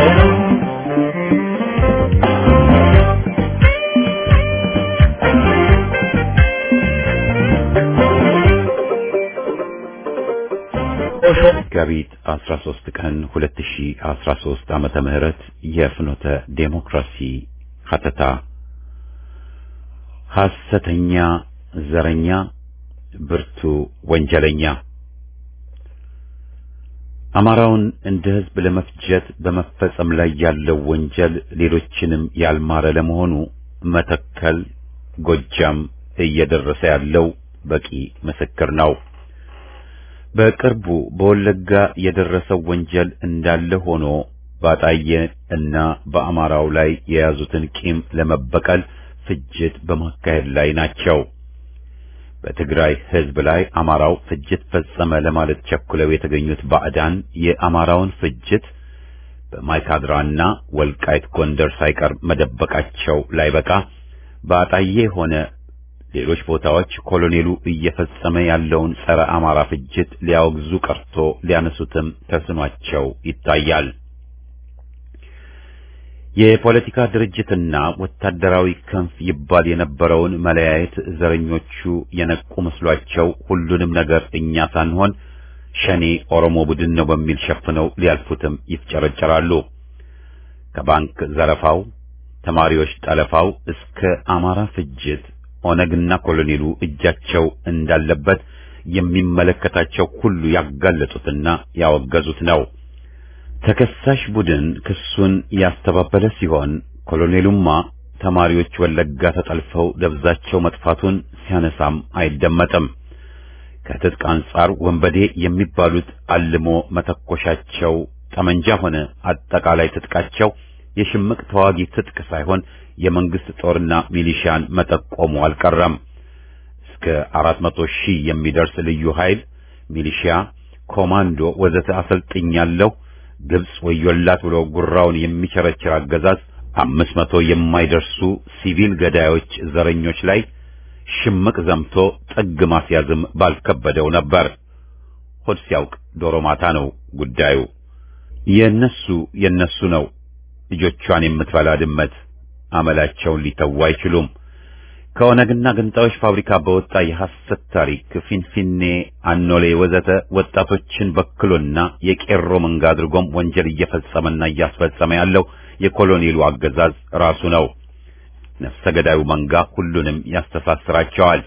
መጋቢት 13 ቀን 2013 ዓመተ ምህረት የፍኖተ ዴሞክራሲ ሀተታ ሐሰተኛ ዘረኛ ብርቱ ወንጀለኛ አማራውን እንደ ሕዝብ ለመፍጀት በመፈጸም ላይ ያለው ወንጀል ሌሎችንም ያልማረ ለመሆኑ መተከል፣ ጎጃም እየደረሰ ያለው በቂ ምስክር ነው። በቅርቡ በወለጋ የደረሰው ወንጀል እንዳለ ሆኖ ባጣየ እና በአማራው ላይ የያዙትን ቂም ለመበቀል ፍጅት በማካሄድ ላይ ናቸው። በትግራይ ሕዝብ ላይ አማራው ፍጅት ፈጸመ ለማለት ቸኩለው የተገኙት ባዕዳን የአማራውን ፍጅት በማይካድራና ወልቃይት ጎንደር ሳይቀር መደበቃቸው ላይበቃ ባጣዬ ሆነ ሌሎች ቦታዎች ኮሎኔሉ እየፈጸመ ያለውን ጸረ አማራ ፍጅት ሊያወግዙ ቀርቶ ሊያነሱትም ተስኗቸው ይታያል። የፖለቲካ ድርጅትና ወታደራዊ ክንፍ ይባል የነበረውን መለያየት ዘረኞቹ የነቁ መስሏቸው ሁሉንም ነገር እኛ ሳንሆን ሸኔ ኦሮሞ ቡድን ነው በሚል ሸፍነው ሊያልፉትም ይፍጨረጨራሉ። ከባንክ ዘረፋው፣ ተማሪዎች ጠለፋው እስከ አማራ ፍጅት ኦነግና ኮሎኔሉ እጃቸው እንዳለበት የሚመለከታቸው ሁሉ ያጋለጡትና ያወገዙት ነው። ተከሳሽ ቡድን ክሱን ያስተባበለ ሲሆን ኮሎኔሉማ ተማሪዎች ወለጋ ተጠልፈው ደብዛቸው መጥፋቱን ሲያነሳም አይደመጥም። ከትጥቅ አንጻር ወንበዴ የሚባሉት አልሞ መተኮሻቸው ጠመንጃ ሆነ አጠቃላይ ትጥቃቸው የሽምቅ ተዋጊ ትጥቅ ሳይሆን የመንግስት ጦርና ሚሊሻን መጠቆሙ አልቀረም። እስከ አራት መቶ ሺህ የሚደርስ ልዩ ኃይል፣ ሚሊሺያ፣ ኮማንዶ ወዘተ አሰልጥኛለሁ ግብጽ ወዮላት ብሎ ጉራውን የሚቸረችር አገዛዝ አምስት መቶ የማይደርሱ ሲቪል ገዳዮች ዘረኞች ላይ ሽምቅ ዘምቶ ጥግ ማስያዝም ባልከበደው ነበር። ሆድ ሲያውቅ ዶሮ ማታ ነው ጉዳዩ። የነሱ የነሱ ነው። ልጆቿን የምትበላ ድመት አመላቸውን ሊተዉ አይችሉም። ከኦነግና ገንጣዮች ፋብሪካ በወጣ የሐሰት ታሪክ ፊንፊኔ፣ አኖሌ ወዘተ ወጣቶችን በክሎና የቄሮ መንጋ አድርጎም ወንጀል እየፈጸመና እያስፈጸመ ያለው የኮሎኔሉ አገዛዝ ራሱ ነው። ነፍሰ ገዳዩ መንጋ ሁሉንም ያስተሳስራቸዋል።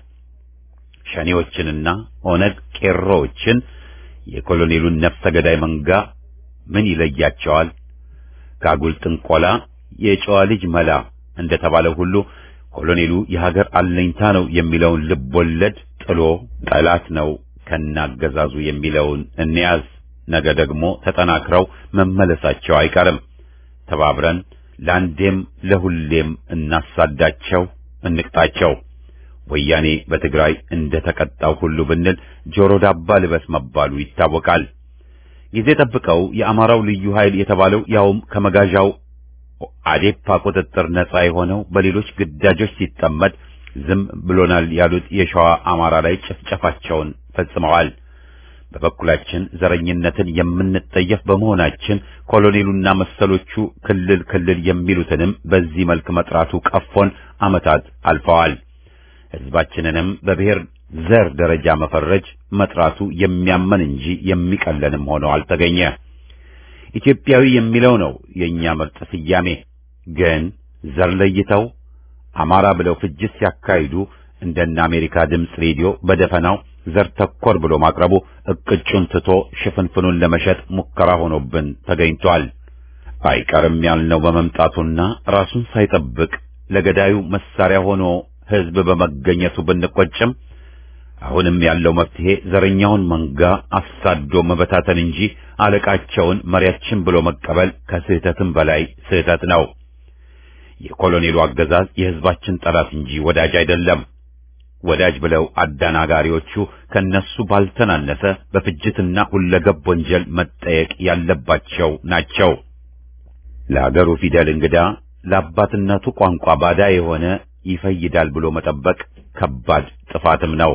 ሸኔዎችንና ኦነግ ቄሮዎችን የኮሎኔሉን ነፍሰ ገዳይ መንጋ ምን ይለያቸዋል? ከአጉል ጥንቆላ የጨዋ ልጅ መላ እንደተባለው ሁሉ ኮሎኔሉ የሀገር አለኝታ ነው የሚለውን ልብ ወለድ ጥሎ ጠላት ነው ከናገዛዙ የሚለውን እንያዝ። ነገ ደግሞ ተጠናክረው መመለሳቸው አይቀርም። ተባብረን ለአንዴም ለሁሌም እናሳዳቸው፣ እንቅጣቸው። ወያኔ በትግራይ እንደ ተቀጣው ሁሉ ብንል ጆሮ ዳባ ልበስ መባሉ ይታወቃል። ጊዜ ጠብቀው የአማራው ልዩ ኃይል የተባለው ያውም ከመጋዣው አዴፓ ቁጥጥር ነፃ የሆነው በሌሎች ግዳጆች ሲጠመድ ዝም ብሎናል ያሉት የሸዋ አማራ ላይ ጭፍጨፋቸውን ፈጽመዋል። በበኩላችን ዘረኝነትን የምንጠየፍ በመሆናችን ኮሎኔሉና መሰሎቹ ክልል ክልል የሚሉትንም በዚህ መልክ መጥራቱ ቀፎን ዓመታት አልፈዋል። ሕዝባችንንም በብሔር ዘር ደረጃ መፈረጅ መጥራቱ የሚያመን እንጂ የሚቀለንም ሆኖ አልተገኘ። ኢትዮጵያዊ የሚለው ነው የኛ ምርጥ ስያሜ። ግን ዘር ለይተው አማራ ብለው ፍጅት ሲያካሂዱ እንደነ አሜሪካ ድምፅ ሬዲዮ በደፈናው ዘር ተኮር ብሎ ማቅረቡ እቅጩን ትቶ ሽፍንፍኑን ለመሸጥ ሙከራ ሆኖብን ተገኝቷል። አይቀርም ያልነው በመምጣቱና ራሱን ሳይጠብቅ ለገዳዩ መሳሪያ ሆኖ ሕዝብ በመገኘቱ ብንቆጭም አሁንም ያለው መፍትሄ ዘረኛውን መንጋ አሳዶ መበታተን እንጂ አለቃቸውን መሪያችን ብሎ መቀበል ከስህተትም በላይ ስህተት ነው። የኮሎኔሉ አገዛዝ የሕዝባችን ጠላት እንጂ ወዳጅ አይደለም። ወዳጅ ብለው አደናጋሪዎቹ ከነሱ ባልተናነሰ በፍጅትና ሁለገብ ወንጀል መጠየቅ ያለባቸው ናቸው። ለአገሩ ፊደል እንግዳ ለአባትነቱ ቋንቋ ባዳ የሆነ ይፈይዳል ብሎ መጠበቅ ከባድ ጥፋትም ነው።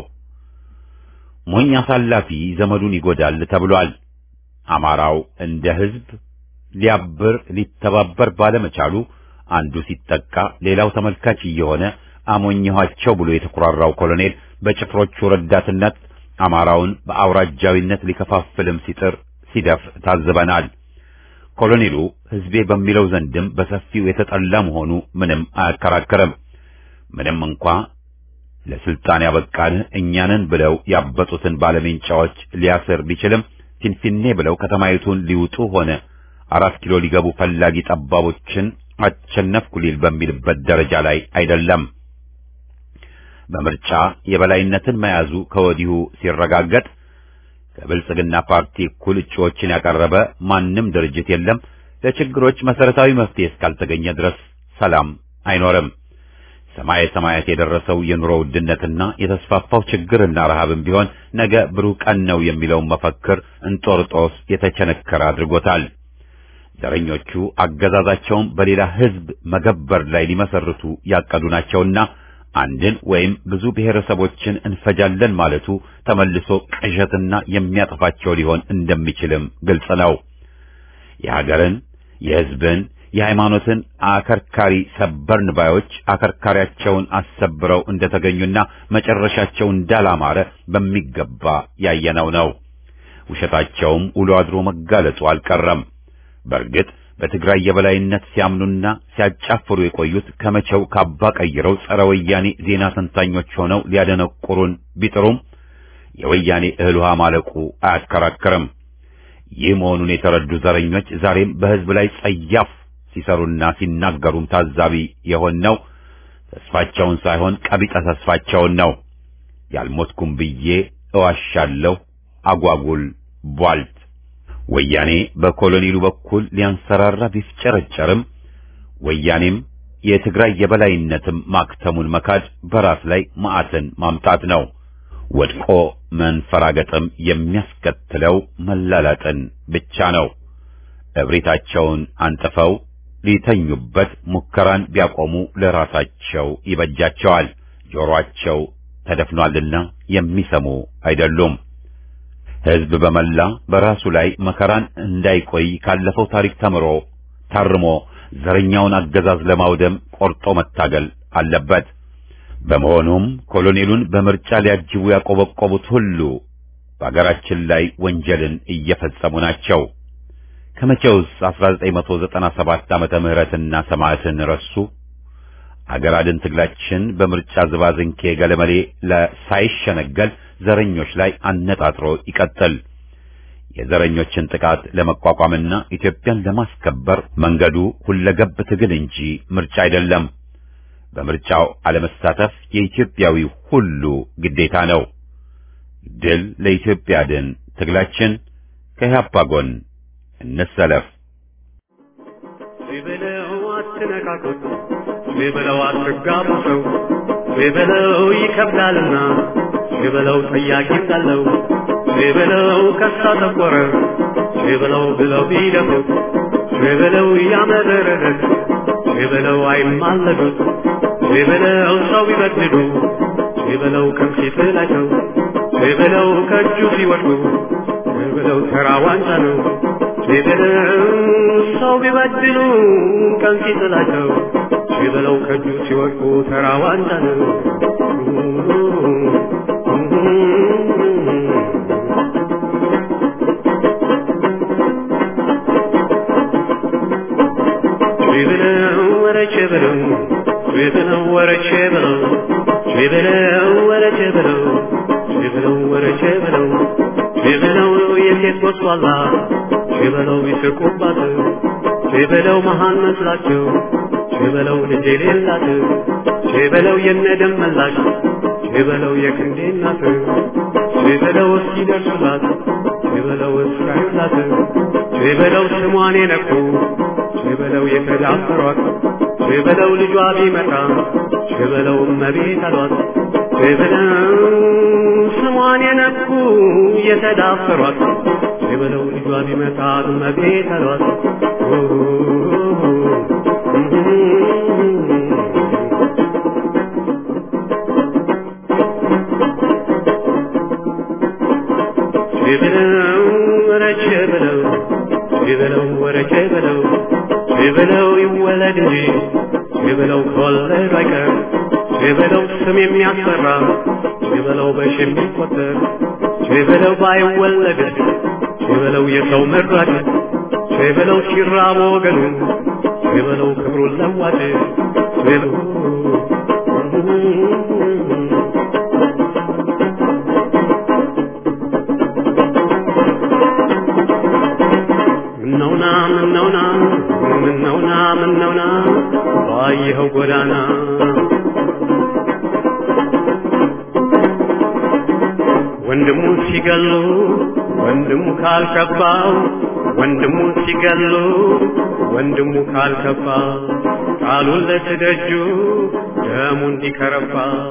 ሞኝ አሳላፊ ዘመዱን ይጎዳል ተብሏል። አማራው እንደ ሕዝብ ሊያብር ሊተባበር ባለመቻሉ አንዱ ሲጠቃ ሌላው ተመልካች እየሆነ አሞኘኋቸው ብሎ የተኩራራው ኮሎኔል በጭፍሮቹ ረዳትነት አማራውን በአውራጃዊነት ሊከፋፍልም ሲጥር ሲደፍ ታዝበናል። ኮሎኔሉ ሕዝቤ በሚለው ዘንድም በሰፊው የተጠላ መሆኑ ምንም አያከራክርም። ምንም እንኳ ለስልጣን ያበቃን እኛንን ብለው ያበጡትን ባለሜንጫዎች ሊያስር ቢችልም ፊንፊኔ ብለው ከተማይቱን ሊውጡ ሆነ አራት ኪሎ ሊገቡ ፈላጊ ጠባቦችን አቸነፍኩ ሊል በሚልበት ደረጃ ላይ አይደለም። በምርጫ የበላይነትን መያዙ ከወዲሁ ሲረጋገጥ ከብልጽግና ፓርቲ እኩል እጩዎችን ያቀረበ ማንም ድርጅት የለም። ለችግሮች መሰረታዊ መፍትሄ እስካልተገኘ ድረስ ሰላም አይኖርም። ሰማየ ሰማያት የደረሰው የኑሮ ውድነትና የተስፋፋው ችግርና ረሃብም ቢሆን ነገ ብሩህ ቀን ነው የሚለውን መፈክር እንጦርጦስ የተቸነከረ አድርጎታል። ዘረኞቹ አገዛዛቸውን በሌላ ሕዝብ መገበር ላይ ሊመሰርቱ ያቀዱ ናቸውና አንድን ወይም ብዙ ብሔረሰቦችን እንፈጃለን ማለቱ ተመልሶ ቅዠትና የሚያጠፋቸው ሊሆን እንደሚችልም ግልጽ ነው። የሀገርን፣ የሕዝብን፣ የሃይማኖትን አከርካሪ ሰበርን ባዮች አከርካሪያቸውን አሰብረው እንደተገኙና መጨረሻቸው እንዳላማረ በሚገባ ያየነው ነው። ውሸታቸውም ውሎ አድሮ መጋለጡ አልቀረም። በእርግጥ በትግራይ የበላይነት ሲያምኑና ሲያጫፍሩ የቆዩት ከመቼው ካባ ቀይረው ጸረ ወያኔ ዜና ተንታኞች ሆነው ሊያደነቁሩን ቢጥሩም የወያኔ እህል ውሃ ማለቁ አያከራክርም። ይህ መሆኑን የተረዱ ዘረኞች ዛሬም በሕዝብ ላይ ጸያፍ ሲሰሩና ሲናገሩም ታዛቢ የሆነው ተስፋቸውን ሳይሆን ቀቢጸ ተስፋቸውን ነው። ያልሞትኩም ብዬ እዋሻለሁ አጓጉል ቧልት ወያኔ በኮሎኔሉ በኩል ሊያንሰራራ ቢፍጨረጨርም ወያኔም የትግራይ የበላይነትም ማክተሙን መካድ በራስ ላይ መዓትን ማምጣት ነው። ወድቆ መንፈራገጥም የሚያስከትለው መላላጥን ብቻ ነው። እብሪታቸውን አንጥፈው ሊተኙበት ሙከራን ቢያቆሙ ለራሳቸው ይበጃቸዋል። ጆሮአቸው ተደፍኗልና የሚሰሙ አይደሉም። ሕዝብ በመላ በራሱ ላይ መከራን እንዳይቆይ ካለፈው ታሪክ ተምሮ ታርሞ ዘረኛውን አገዛዝ ለማውደም ቆርጦ መታገል አለበት። በመሆኑም ኮሎኔሉን በምርጫ ሊያጅቡ ያቆበቆቡት ሁሉ በአገራችን ላይ ወንጀልን እየፈጸሙ ናቸው። ከመቼውስ 1997 ዓመተ ምህረትና ሰማዕትን ረሱ? አገር አድን ትግላችን በምርጫ ዝባዝንኬ ገለመሌ ሳይሸነገል ዘረኞች ላይ አነጣጥሮ ይቀጥል። የዘረኞችን ጥቃት ለመቋቋምና ኢትዮጵያን ለማስከበር መንገዱ ሁለገብ ትግል እንጂ ምርጫ አይደለም። በምርጫው አለመሳተፍ የኢትዮጵያዊ ሁሉ ግዴታ ነው። ድል ለኢትዮጵያ ድን ትግላችን ከኢህአፓ ጎን እንሰለፍ። ሲበለው አትነካኩት፣ ሲበለው አትጋቡ ሰው፣ ሲበለው ይከብዳልና፣ ሲበለው ጠያቂ እንዳለው፣ ሲበለው ከሳ ጠቆረ፣ ሲበለው ብለው ቢደፉት፣ ሲበለው ያመረረት፣ ሲበለው አይማለዱት፣ ሲበለው ሰው ቢበድሉ፣ ሲበለው ከምሴት ናቸው፣ ሲበለው ከእጁ ሲወድቁ፣ ሲበለው ተራ ዋንጫ ነው። ሲበለው ሰው ቢበድሉ ቀን ሲጥላቸው ሲበለው ከእጁ ሲወድቁ ተራ ዋንጫ ነው። ሲበለው ወረቼ በለው ሲበለው ወረቼ በለው ሲበለው ወረቼ በለው ሲበለው ወረቼ በለው ሲበለው የሴት ወስዋላ ሲበለው ይስቁባት ሲበለው መሃን መስላቸው ሲበለው ልጅ የሌላት ሲበለው የነደም መላሽ ሲበለው የክንዴ እናት ሲበለው እስኪደርሱላት ሲበለው እስካዩላት ሲበለው ስሟን የነኩ ሲበለው የተዳፈሯት ሲበለው ልጇ ቢመጣ ሲበለው እመቤት አሏት ሲበለው ስሟን የነኩ የተዳፈሯት ሲበለው ልጇ ቢመጣ እመቤት አሏት ሲበለው ወረቼ በለው ሲበለው ወረቼ በለው ሲበለው ይወለድ እንጂ ሲበለው ከወለዱ አይቀር ሲበለው ስም የሚያስፈራ ሲበለው በሽ የሚቆጠር ሲበለው ባይወለድ ሲበለው የሰው መራጭ ሲበለው ሲራብ ወገኑ ሲበለው ክብሩን ለዋጭ ሲበለው ምነውና ምነውና ምነውና ምነውና ባየኸው ጎዳና ወንድሙ ሲገሉ ወንድሙ ካልከባው ወንድሙ ሲገሉ ወንድሙ ካልከባ ቃሉን ለትደጁ ደሙ እንዲከረባ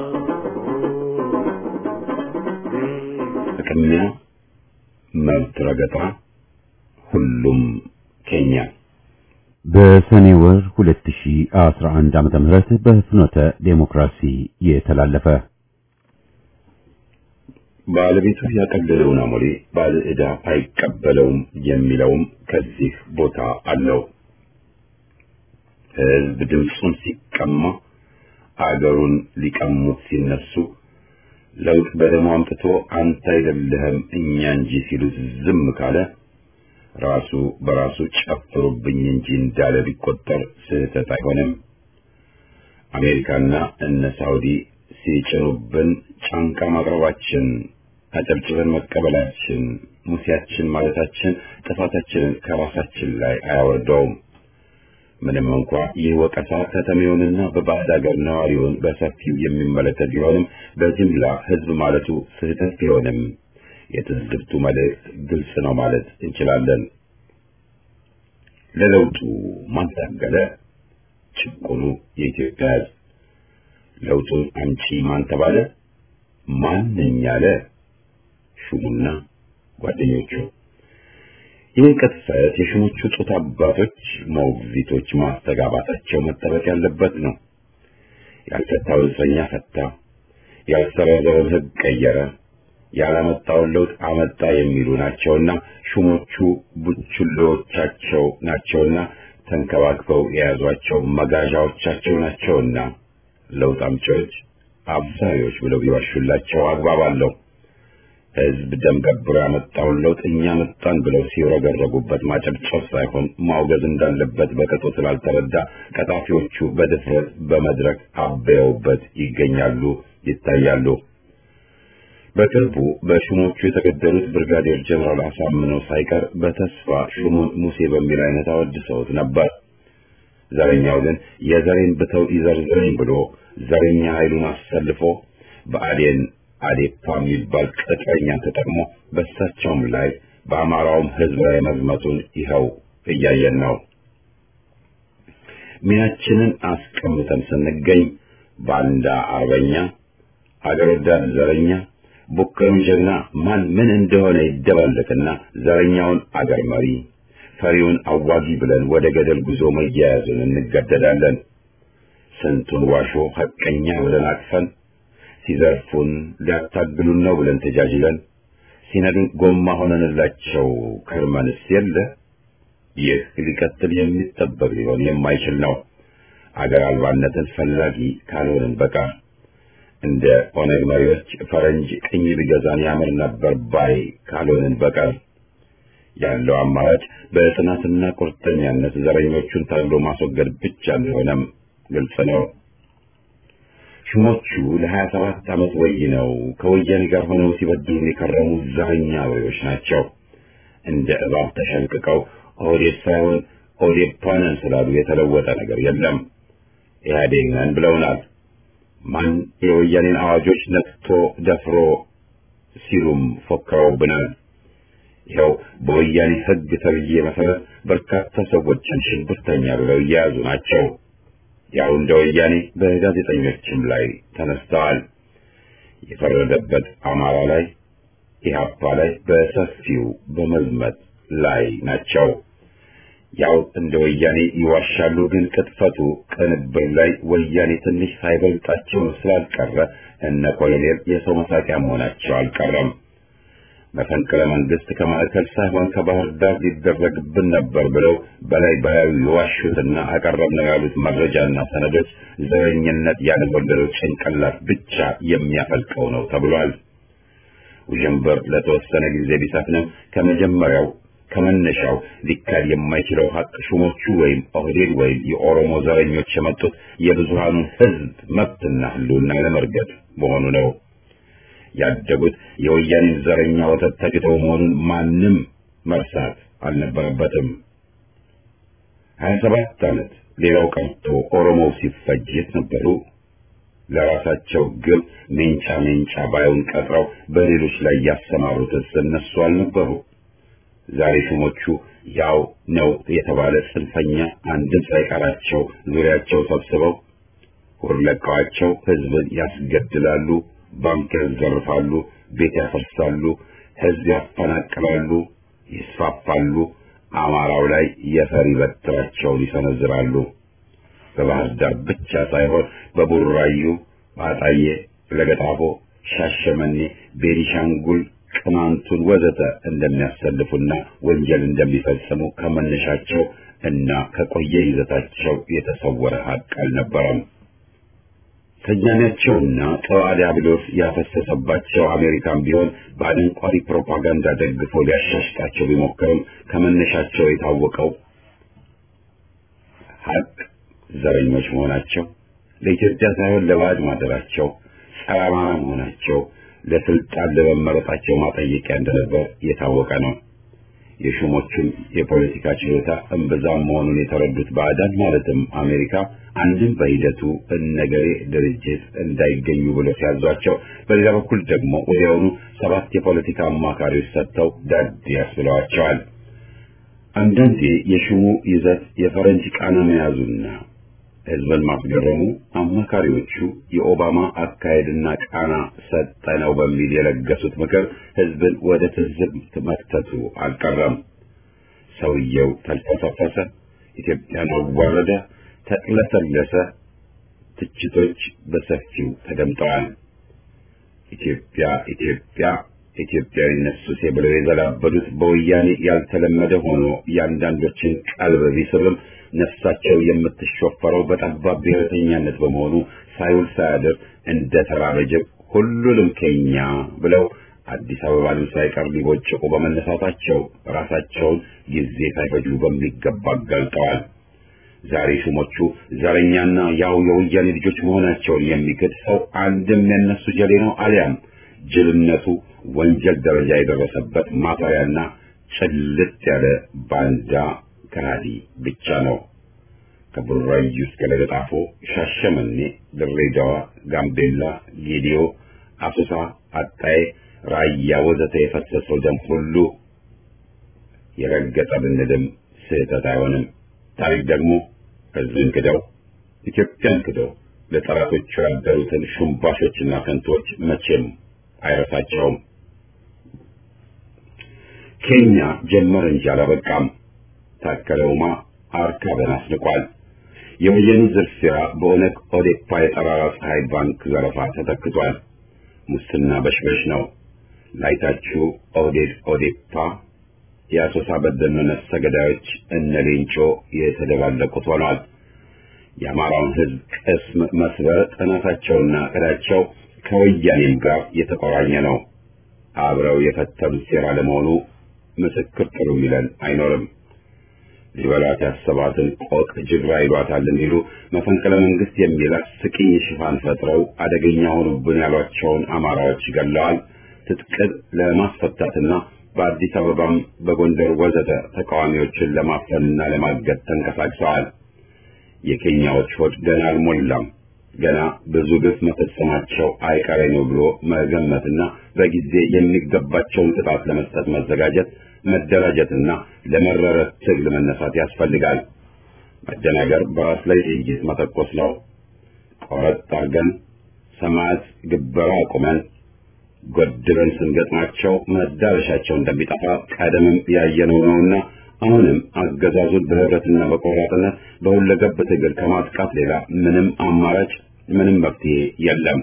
ቅሚያ፣ መብት ረገጣ፣ ሁሉም ኬኛ በሰኔ ወር 2011 ዓመተ ምህረት በፍኖተ ዴሞክራሲ የተላለፈ ባለቤቱ ያቀለለውን አሞሌ ባለ ዕዳ አይቀበለውም የሚለውም ከዚህ ቦታ አለው። ሕዝብ ድምፁን ሲቀማ አገሩን ሊቀሙት ሲነሱ ለውጥ በደሙ አምጥቶ አንተ አይደለህም እኛ እንጂ ሲሉት ዝም ካለ ራሱ በራሱ ጨፍሩብኝ እንጂ እንዳለ ቢቆጠር ስህተት አይሆንም። አሜሪካና እነ ሳውዲ ሲጭኑብን ጫንቃ ማቅረባችን፣ አጨብጭበን መቀበላችን፣ ሙሴያችን ማለታችን ጥፋታችንን ከራሳችን ላይ አያወርደውም። ምንም እንኳ ይህ ወቀሳ ከተሜውንና በባዕድ አገር ነዋሪውን በሰፊው የሚመለከት ቢሆንም በጅምላ ሕዝብ ማለቱ ስህተት ቢሆንም የትዝብቱ መልእክት ግልጽ ነው ማለት እንችላለን። ለለውጡ ማን ታገለ? ጭቁኑ የኢትዮጵያ ሕዝብ። ለውጡን አምጪ ማን ተባለ? ማንኝ ያለ? ሹሙና ጓደኞቹ። ይህን ቅጥፈት የሹሞቹ ጡት አባቶች ሞግዚቶች ማስተጋባታቸው መጠበቅ ያለበት ነው። ያልፈታው እስረኛ ፈታ፣ ያልሰረዘውን ሕግ ቀየረ፣ ያላመጣውን ለውጥ አመጣ የሚሉ ናቸውና ሹሞቹ ቡችሎቻቸው ናቸውና ተንከባክበው የያዟቸው መጋዣዎቻቸው ናቸውና ለውጥ አምጪዎች አብሳሪዎች ብለው ቢዋሹላቸው አግባብ አለው። ሕዝብ ደም ገብሮ ያመጣውን ለውጥ እኛ መጣን ብለው ሲረገረጉበት ማጨብጨብ ሳይሆን ማውገዝ እንዳለበት በቅጡ ስላልተረዳ ቀጣፊዎቹ በድፍረት በመድረክ አበየውበት ይገኛሉ፣ ይታያሉ። በቅርቡ በሹሞቹ የተገደሉት ብርጋዴር ጀነራል አሳምነው ሳይቀር በተስፋ ሹሙን ሙሴ በሚል አይነት አወድሰውት ነበር። ዘረኛው ግን የዘሬን ብተው ይዘርዘረኝ ብሎ ዘረኛ ኃይሉን አሰልፎ በአዴን አዴፓ የሚባል ቅጥረኛን ተጠቅሞ በእሳቸውም ላይ በአማራውም ሕዝብ ላይ መዝመቱን ይኸው እያየን ነው። ሚናችንን አስቀምጠን ስንገኝ ባንዳ አርበኛ፣ አገር ወዳድ ዘረኛ፣ ቡከኑ ጀግና ማን ምን እንደሆነ ይደባለቅና ዘረኛውን አገር መሪ ፈሪውን አዋጊ ብለን ወደ ገደል ጉዞ መያያዙን እንገደዳለን። ስንቱን ዋሾ ሐቀኛ ብለን አቅፈን ሲዘርፉን ሊያታግሉን ነው ብለን ተጃጅለን ሲነዱን ጎማ ሆነንላቸው ከርመንስ የለ። ይህ ሊቀጥል የሚጠበቅ ሊሆን የማይችል ነው። አገር አልባነትን ፈላጊ ካልሆንን በቃ እንደ ኦነግ መሪዎች ፈረንጅ ቅኝ ቢገዛን ያምር ነበር ባይ ካልሆንን በቀር ያለው አማራጭ በጽናትና ቁርጠኛነት ዘረኞቹን ታግሎ ማስወገድ ብቻ እንደሆነም ግልጽ ነው። ሹሞቹ ለሀያ ሰባት ዓመት ወይ ነው ከወያኔ ጋር ሆነው ሲበድሉን የከረሙ ዘረኛ አውሬዎች ናቸው። እንደ እባብ ተሸንቅቀው ኦህዴድ ሳይሆን ኦዴፓ ነን ስላሉ የተለወጠ ነገር የለም። ኢህአዴግ ነን ብለውናል። ማን የወያኔን አዋጆች ነክቶ ደፍሮ ሲሉም ፎክረውብናል። ይኸው በወያኔ ሕግ ተብዬ መሰረት በርካታ ሰዎችን ሽብርተኛ ብለው እየያዙ ናቸው። ያው እንደ ወያኔ በጋዜጠኞችም ላይ ተነስተዋል። የፈረደበት አማራ ላይ ኢህአፓ ላይ በሰፊው በመዝመት ላይ ናቸው። ያው እንደ ወያኔ ይዋሻሉ፣ ግን ቅጥፈቱ ቅንብር ላይ ወያኔ ትንሽ ሳይበልጣቸው ስላልቀረ እነ ኮሎኔል የሰው መሳቂያ መሆናቸው አልቀረም። መፈንቅለ መንግስት ከማዕከል ሳይሆን ከባህር ዳር ሊደረግብን ነበር ብለው በላይ በላዩ የዋሹትና አቀረብነው ያሉት መረጃና ሰነዶች ዘረኝነት ያልወለደው ጭንቅላት ብቻ የሚያፈልቀው ነው ተብሏል። ውዥንብር ለተወሰነ ጊዜ ቢሰፍንም ከመጀመሪያው ከመነሻው ሊካድ የማይችለው ሀቅ ሹሞቹ ወይም ኦህዴድ ወይም የኦሮሞ ዘረኞች የመጡት የብዙሃኑን ሕዝብ መብትና ህልውና ለመርገጥ መሆኑ ነው። ያደጉት የወያኔን ዘረኛ ወተት ተግተው መሆኑን ማንም መርሳት አልነበረበትም። ሀያ ሰባት ዓመት ሌላው ቀርቶ ኦሮሞው ሲፈጅ የት ነበሩ? ለራሳቸው ግብ ሜንጫ ሜንጫ ባዩን ቀጥረው በሌሎች ላይ ያሰማሩትስ እነሱ አልነበሩ? ዛሬ ሹሞቹ ያው ነው የተባለ ጽንፈኛ አንድም ሳይቀራቸው ዙሪያቸው ሰብስበው ሁር ለቀዋቸው ህዝብን ያስገድላሉ፣ ባንክ ያዘርፋሉ፣ ቤት ያፈርሳሉ፣ ህዝብ ያፈናቅላሉ፣ ይስፋፋሉ። አማራው ላይ የፈሪ በትራቸውን ይሰነዝራሉ። በባህር ዳር ብቻ ሳይሆን በቡራዩ፣ አጣዬ፣ ለገጣፎ፣ ሻሸመኔ፣ ቤኒሻንጉል ቅማንቱን ወዘተ እንደሚያሰልፉና ወንጀል እንደሚፈጽሙ ከመነሻቸው እና ከቆየ ይዘታቸው የተሰወረ ሀቅ አልነበረም። ከያኔያቸውና ጠዋ ዲያብሎስ ያፈሰሰባቸው አሜሪካን ቢሆን በአደንቋሪ ፕሮፓጋንዳ ደግፎ ሊያሻሽጣቸው ቢሞክርም ከመነሻቸው የታወቀው ሀቅ ዘረኞች መሆናቸው፣ ለኢትዮጵያ ሳይሆን ለባዕድ ማደራቸው፣ ጸረ አማራ መሆናቸው ለስልጣን ለመመረጣቸው ማጠየቂያ እንደነበር የታወቀ ነው። የሹሞቹን የፖለቲካ ችሎታ እምብዛም መሆኑን የተረዱት ባዕዳን ማለትም አሜሪካ አንድም በሂደቱ እነገሬ ድርጅት እንዳይገኙ ብሎ ሲያዟቸው፣ በሌላ በኩል ደግሞ ወዲያውኑ ሰባት የፖለቲካ አማካሪዎች ሰጥተው ዳድ ያስብለዋቸዋል። አንዳንዴ የሹሙ ይዘት የፈረንጅ ቃና መያዙና ህዝብን ማስገረሙ አማካሪዎቹ የኦባማ አካሄድና ቃና ሰጠ ነው በሚል የለገሱት ምክር ህዝብን ወደ ትዝብት መክተቱ አልቀረም። ሰውየው ተልፈሰፈሰ፣ ኢትዮጵያን አዋረደ፣ ተቅለሰለሰ። ትችቶች በሰፊው ተደምጠዋል። ኢትዮጵያ ኢትዮጵያ ኢትዮጵያዊነት ሱሴ ብለው የዘላበዱት በወያኔ ያልተለመደ ሆኖ የአንዳንዶችን ቀልብ ቢስብም ነፍሳቸው የምትሾፈረው በጠባብ ብሔረተኛነት በመሆኑ ሳይውል ሳያድር እንደ ተራበ ጅብ ሁሉንም ከኛ ብለው አዲስ አበባንም ሳይቀር ሊቦጭቁ በመነሳታቸው ራሳቸውን ጊዜ ሳይፈጁ በሚገባ አጋልጠዋል። ዛሬ ሹሞቹ ዘረኛና ያው የወያኔ ልጆች መሆናቸውን የሚክድ ሰው አንድም የነሱ ጀሌ ነው አሊያም ጅልነቱ ወንጀል ደረጃ የደረሰበት ማፈሪያና ጭልጥ ያለ ባንዳ ከሃዲ ብቻ ነው። ከቡራዩ እስከ ለገጣፎ፣ ሻሸመኔ፣ ድሬዳዋ፣ ጋምቤላ፣ ጌዲዮ፣ አሶሳ፣ አጣዬ፣ ራያ ወዘተ የፈሰሰው ደም ሁሉ የረገጠ ብንልም ስህተት አይሆንም። ታሪክ ደግሞ ሕዝብን ክደው ኢትዮጵያን ክደው ለጠላቶቹ ያደሩትን ሹምባሾችና ከንቶች መቼም አይረሳቸውም። ኬንያ ጀመረ እንጂ አላበቃም። ታከለ ኡማ አርካበን አስንቋል። የወየኑ ዝርፊያ በኦነግ ኦዴፓ የጠራራ ፀሐይ ባንክ ዘረፋ ተተክቷል። ሙስና በሽበሽ ነው። ላይታችሁ ኦህዴድ ኦዴፓ የአሶሳ በደኖ ነፍሰ ገዳዮች እነ ሌንጮ የተደባለቁት ሆኗል። የአማራውን ሕዝብ ቅስም መስበር ጥናታቸውና እቅዳቸው ከወያኔም ጋር የተቆራኘ ነው። አብረው የፈተሉት ሴራ ለመሆኑ ምስክር ጥሩ የሚለን አይኖርም። ሊበላት ያሰባትን ቆቅ ጅግራ ይሏታል እንዲሉ መፈንቅለ መንግስት የሚል አስቂኝ ሽፋን ፈጥረው አደገኛ ሆኑብን ያሏቸውን አማራዎች ገለዋል። ትጥቅን ለማስፈታትና በአዲስ አበባም በጎንደር ወዘተ ተቃዋሚዎችን ለማፈንና ለማገድ ተንቀሳቅሰዋል። የኬንያዎች ሆድ ገና አልሞላም። ገና ብዙ ግፍ መፈጸማቸው አይቀሬ ነው ብሎ መገመትና በጊዜ የሚገባቸውን ቅጣት ለመስጠት መዘጋጀት፣ መደራጀትና ለመረረ ትግል መነሳት ያስፈልጋል። መደናገር በራስ ላይ ጥይት መተኮስ ነው። ቆረጥ አርገን ሰማያት ግበራ አቁመን ጎድበን ስንገጥማቸው መዳረሻቸው እንደሚጠፋ ቀደምም ያየነው ነውና አሁንም አገዛዙን በህብረትና በቆራጥነት በሁለገብ ትግል ከማጥቃት ሌላ ምንም አማራጭ ምንም መፍትሄ የለም።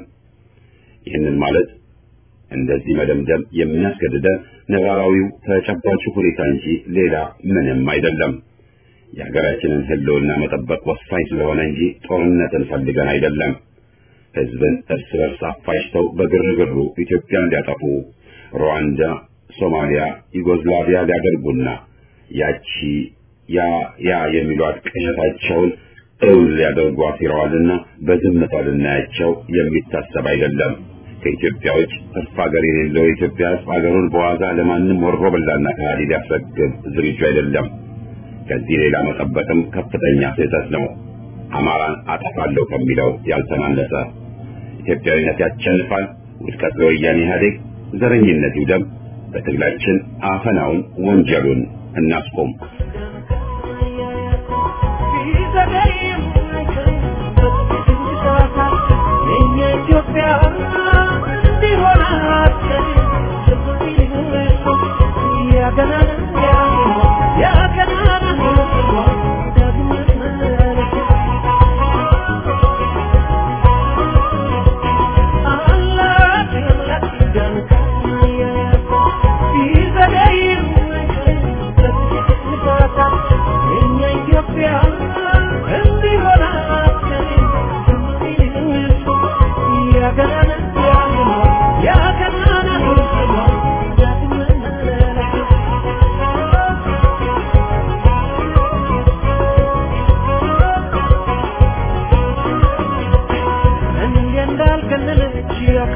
ይህንን ማለት እንደዚህ መደምደም የሚያስገድደን ነባራዊው ተጨባጭ ሁኔታ እንጂ ሌላ ምንም አይደለም። የሀገራችንን ህልውና መጠበቅ ወሳኝ ስለሆነ እንጂ ጦርነትን ፈልገን አይደለም። ህዝብን እርስ በርስ አፋጅተው በግርግሩ ኢትዮጵያን ሊያጠፉ ሩዋንዳ፣ ሶማሊያ፣ ዩጎዝላቪያ ሊያደርጉና ያቺ ያ ያ የሚሏት ቅዠታቸውን እውን ሊያደርጉ አሲረዋልና በዝምታ ልናያቸው የሚታሰብ አይደለም። ከኢትዮጵያ ውጭ ተስፋ ሀገር የሌለው የኢትዮጵያ ህዝብ ሀገሩን በዋዛ ለማንም ወሮ በላና ከሃዲ ሊያስረክብ ዝግጁ አይደለም። ከዚህ ሌላ መጠበቅም ከፍተኛ ስህተት ነው። አማራን አጠፋለሁ ከሚለው ያልተናነሰ ኢትዮጵያዊነት ያሸንፋል። ውድቀት ለወያኔ ኢህአዴግ፣ ዘረኝነት ይውደም። በትግላችን አፈናውን ወንጀሉን እናስቆም።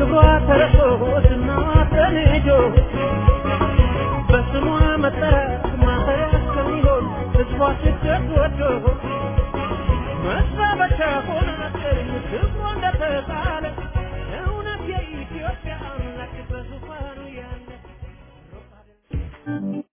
በስሟ መጠራት ወዶ መሳበቻ ሆነ መሰለኝ ክብሯ እንደተጣለ እውነት የኢትዮጵያ አምላክ በዙፋኑ ያለ